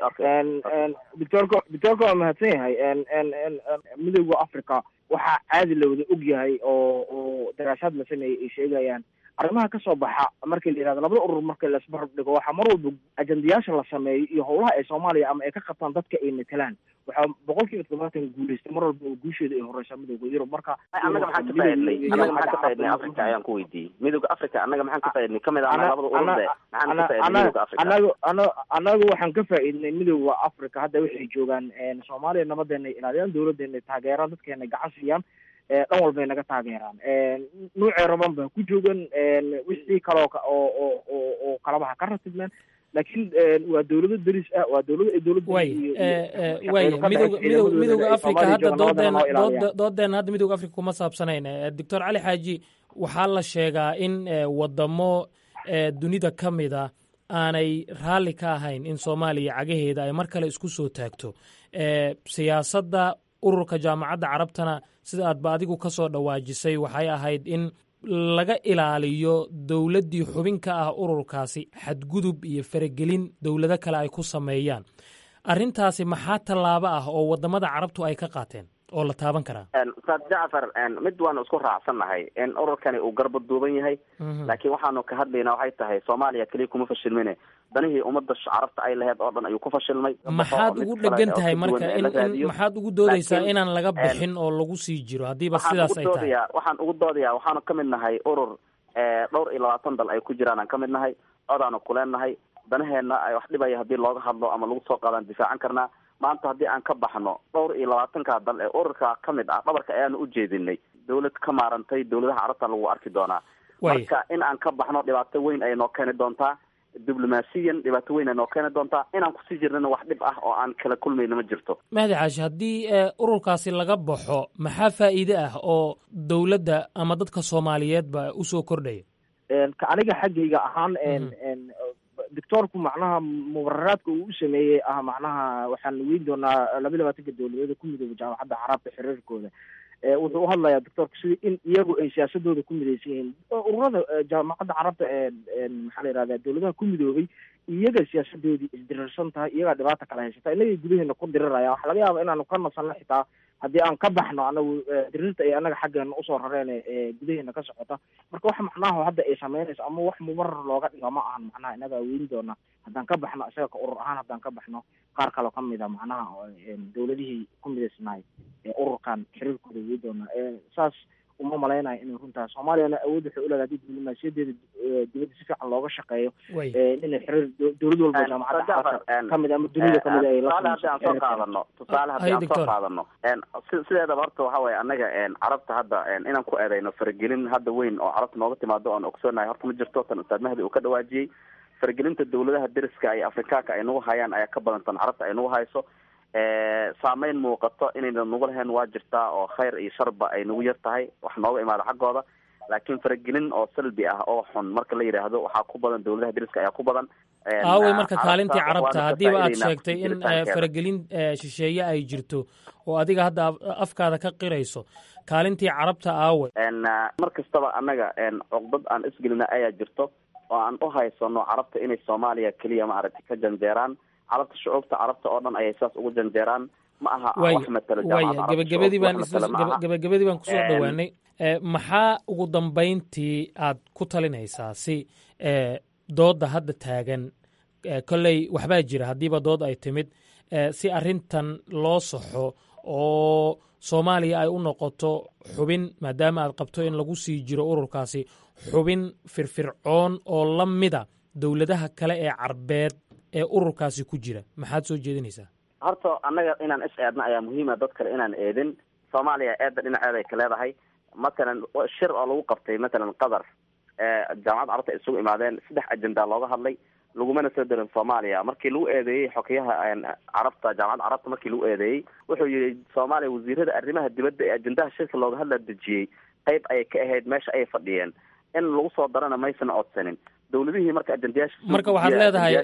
doctorka doctorka waa mahadsan yahay midooda africa waxaa caadi la wada og yahay oo oo daraasaad la sameeyey ay sheegayaan arrimaha kasoo baxa markii la yihahdo labada urur marka la isbarab dhigo waxaa mar walba ajandayaasha la sameeyo iyo howlaha ay soomaaliya ama ay ka qabtaan dadka ay matelaan waxaa boqol kiiba toddobaatan guuleystay mar walba oo guusheeda ay horeysaa midooda yurub marka annaga maxaan ka faa-idnay annaga maxaan ka faa-idnay africa ayaan ku weydiiyey midooda africa annaga maxaan ka faa-idnay kamid ah labada ururde maxaan ka faa-idnay midooda africa anagu ana anagu waxaan ka faa-idnay midooda africa hadda waxay joogaan soomaaliya nabadeena ay ilaaliyaan dowladeena ay taageeraan dadkeena gacan siiyaan dhan walbay naga taageeraan nuucee raban baa ku joogan wixii kaloo oo oo oo oo kalaba ha ka ratibmeen laakiin waa dowlado deris ah waa dowlado ay dowladda way way midowga midow midowga africa hadda doodeena dood doodeena hadda midowga africa kuma saabsanayn doctor cali xaaji waxaa la sheegaa in wadamo dunida ka mida aanay raalli ka ahayn in soomaaliya cagaheeda ay mar kale isku soo taagto siyaasadda ururka jaamacadda carabtana sida aadba adigu ka soo dhawaajisay waxay ahayd in laga ilaaliyo dowladdii xubin ka ah ururkaasi xadgudub iyo faragelin dowlado kale ay ku sameeyaan arrintaasi maxaa tallaabo ah oo wadamada carabtu ay ka qaateen oo la taaban karaa ustaad jacfar mid waanu isku raacsannahay in ururkani uu garba duuban yahay laakiin waxaanu ka hadlaynaa waxay tahay soomaaliya keliya kuma fashilmine danihii ummadda carabta ay laheyd oo dhan ayuu ku fashilmay maxaad ugu dhegan tahay marka in in maxaad ugu doodaysaa inaan laga bixin oo lagu sii jiro haddiiba sidaas ay tahay waxaan ugu doodayaa waxaanu ka mid nahay urur dhowr iyo labaatan dal ay ku jiraan aan ka mid nahay codaanu kuleenahay danaheenna ay wax dhibaya haddii looga hadlo ama lagu soo qaadaan difaacan karnaa maanta haddii aan ka baxno dhowr iyo labaatanka dal ee ururka ka mid ah dhabarka ayaanu u jeedinay dawlad ka maarantay dawladaha carabta lagu arki doonaa marka in aan ka baxno dhibaato weyn ay noo keeni doontaa diblomaasiyan dhibaato weyn ay noo keeni doontaa inaan kusii jirnana wax dhib ah oo aan kala kulmayna ma jirto mahdi caashi haddii ururkaasi laga baxo maxaa faa'iide ah oo dowladda ama dadka soomaaliyeedba usoo kordhaya ka aniga xaggayga ahaan doctoorku macnaha mubararaadka uu u sameeyey ah macnaha waxaan weyn doonaa laba labaatanka dowladeeda ku midooba jaamacadda carabta xiriirkooda wuxuu u hadlayaa doctoorka sida in iyagu ay siyaasadooda ku midaysan yihiin ururada jaamacadda carabta maxaa la yihahda dowladaha ku midoobay iyaga siyaasadoodii isdirirsan tahay iyagaa dhibaata kala haysata inagay gudaheena ku diriraya waxaa laga yaaba inaanu ka nasanno xitaa haddii aan ka baxno anagu diriirta ay anaga xaggeena usoo rareen gudaheena ka socota marka wax macnaha hadda ay sameynayso ama wax mubarar looga dhigo ma ahan macnaha inaga weyn doona haddaan ka baxno isaga ka urur ahaan haddaan ka baxno qaar kaloo kamid a macnaha dowladihii ku midaysnaay ururkan xiriirkooda weyn doona saas uma malaynayo inay runtahay soomaaliyana awood waxay uleedahay hadii diblomaasiyadeeda dibadda si fiican looga shaqeeyo inay xiriir dowlad walba jaamacadda xarabta kamid ama dunida kamid ay tusaale haddii aan soo qaadano tusaale haddii aan soo qaadano sideedaba horta waxa weeye annaga carabta hadda inaan ku eedayno faragelin hadda weyn oo carabta nooga timaado oon ogsoonahay horta ma jirto tan ustaad mahdi uu ka dhawaajiyey faragelinta dowladaha deriska iyo afrikaanka ay nagu hayaan ayaa ka badan tan carabta ay nagu hayso saameyn muuqato inayna nagu lahayn waa jirtaa oo khayr iyo sharba ay nagu yar tahay wax nooga imaada xaggooda laakiin faragelin oo salbi ah oo xun marka la yidhaahdo waxaa ku badan dowladaha deriska ayaa ku badan aawey marka kaalintii carabta haddiiba aad sheegtay in faragelin shisheeye ay jirto oo adiga hadda afkaada ka qirayso kaalintii carabta aawey mar kastaba annaga cuqdad aan isgelina ayaa jirto oo aan u haysano carabta inay soomaaliya keliya maaragtay ka janjeeraan carabta shucuubta carabta oo dhan ayay saas ugu janjeeraan ma aha wax matalo waya gebagabadii baan gebagabadii baan kusoo dhowaanay maxaa ugu dambayntii aad ku talinaysaa si doodda hadda taagan kolley waxbaa jira haddiiba dood ay timid si arrintan loo saxo oo soomaaliya ay u noqoto xubin maadaama aad qabto in lagu sii jiro ururkaasi xubin firfircoon oo la mida dowladaha kale ee carbeed ee ururkaasi ku jira maxaad soo jeedinaysaa horta annaga inaan is eedno ayaa muhiima dad kale inaan eedin soomaaliya eedda dhinaceeda ay ka leedahay matalan shir oo lagu qabtay matalan qatar jaamacadda carabta ay isugu imaadeen saddex ajenda looga hadlay lagumana soo darin soomaaliya markii lagu eedeeyey xokeyaha carabta jaamacadda carabta markii lagu eedeeyey wuxuu yihi soomaaliya wasiirada arrimaha dibadda ee ajendaha shirka looga hadla dejiyey qayb ayay ka ahayd meesha ayay fadhiyeen in lagu soo darana maysan codsanin dowladihii marka ajendayaasha marka waxaad leedahay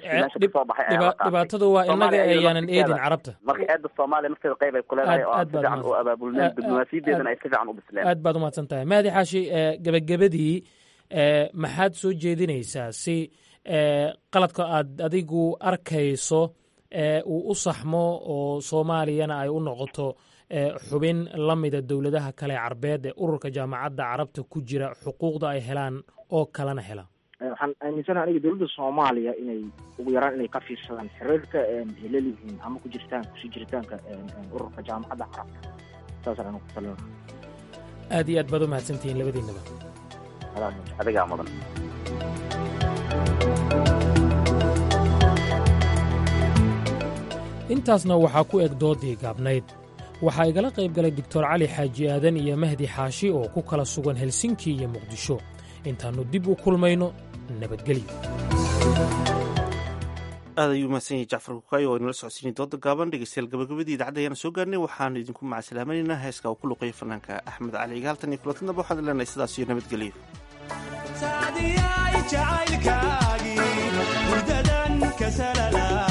dhibaatadu waa inaga ayaanan eedin carabta marka eedda soomaaliya markeeda qayb ay ku leedahay oo aan si fiican u abaabulneen diblomaasiyadeedana ay si fiican u bisleen aad baad umahadsan tahay mahdi xaashi gebagabadii maxaad soo jeedinaysaa si qaladka aad adigu arkayso uu u saxmo oo soomaaliyana ay u noqoto xubin la mida dowladaha kale carbeed ee ururka jaamacadda carabta ku jira xuquuqda ay helaan oo kalena helaan waxaan aaminsanaha aniga dowladda soomaaliya inay ugu yaraan inay ka fiirsadaan xiriirka ay lelihiin ama ku jirtaan kusii jiritaanka ururka jaamacadda carabta saasaan anigu ku talin aad iyo aad baad u mahadsantihiin labadiinaba adigaa mudan intaasna waxaa ku eg doodii gaabnayd waxaa igala qayb galay doctor cali xaaji aadan iyo mahdi xaashi oo ku kala sugan helsinki iyo muqdisho intaannu dib u kulmayno nabadgelyo aad ayuu mahadsan yahay jacfar kukaayo oo inala socodsiinay dooda gaaban dhegeystayaal gabagabadii idaacadda ayaana soo gaarnay waxaanu idinku macasalaamaynaynaa heeska uu ku luqeeyo fanaanka axmed cali igaaltan iyo kulantinaba waxaan leenahay sidaas iyo nabadgelyo jacaylkaagii hurdadan kasalala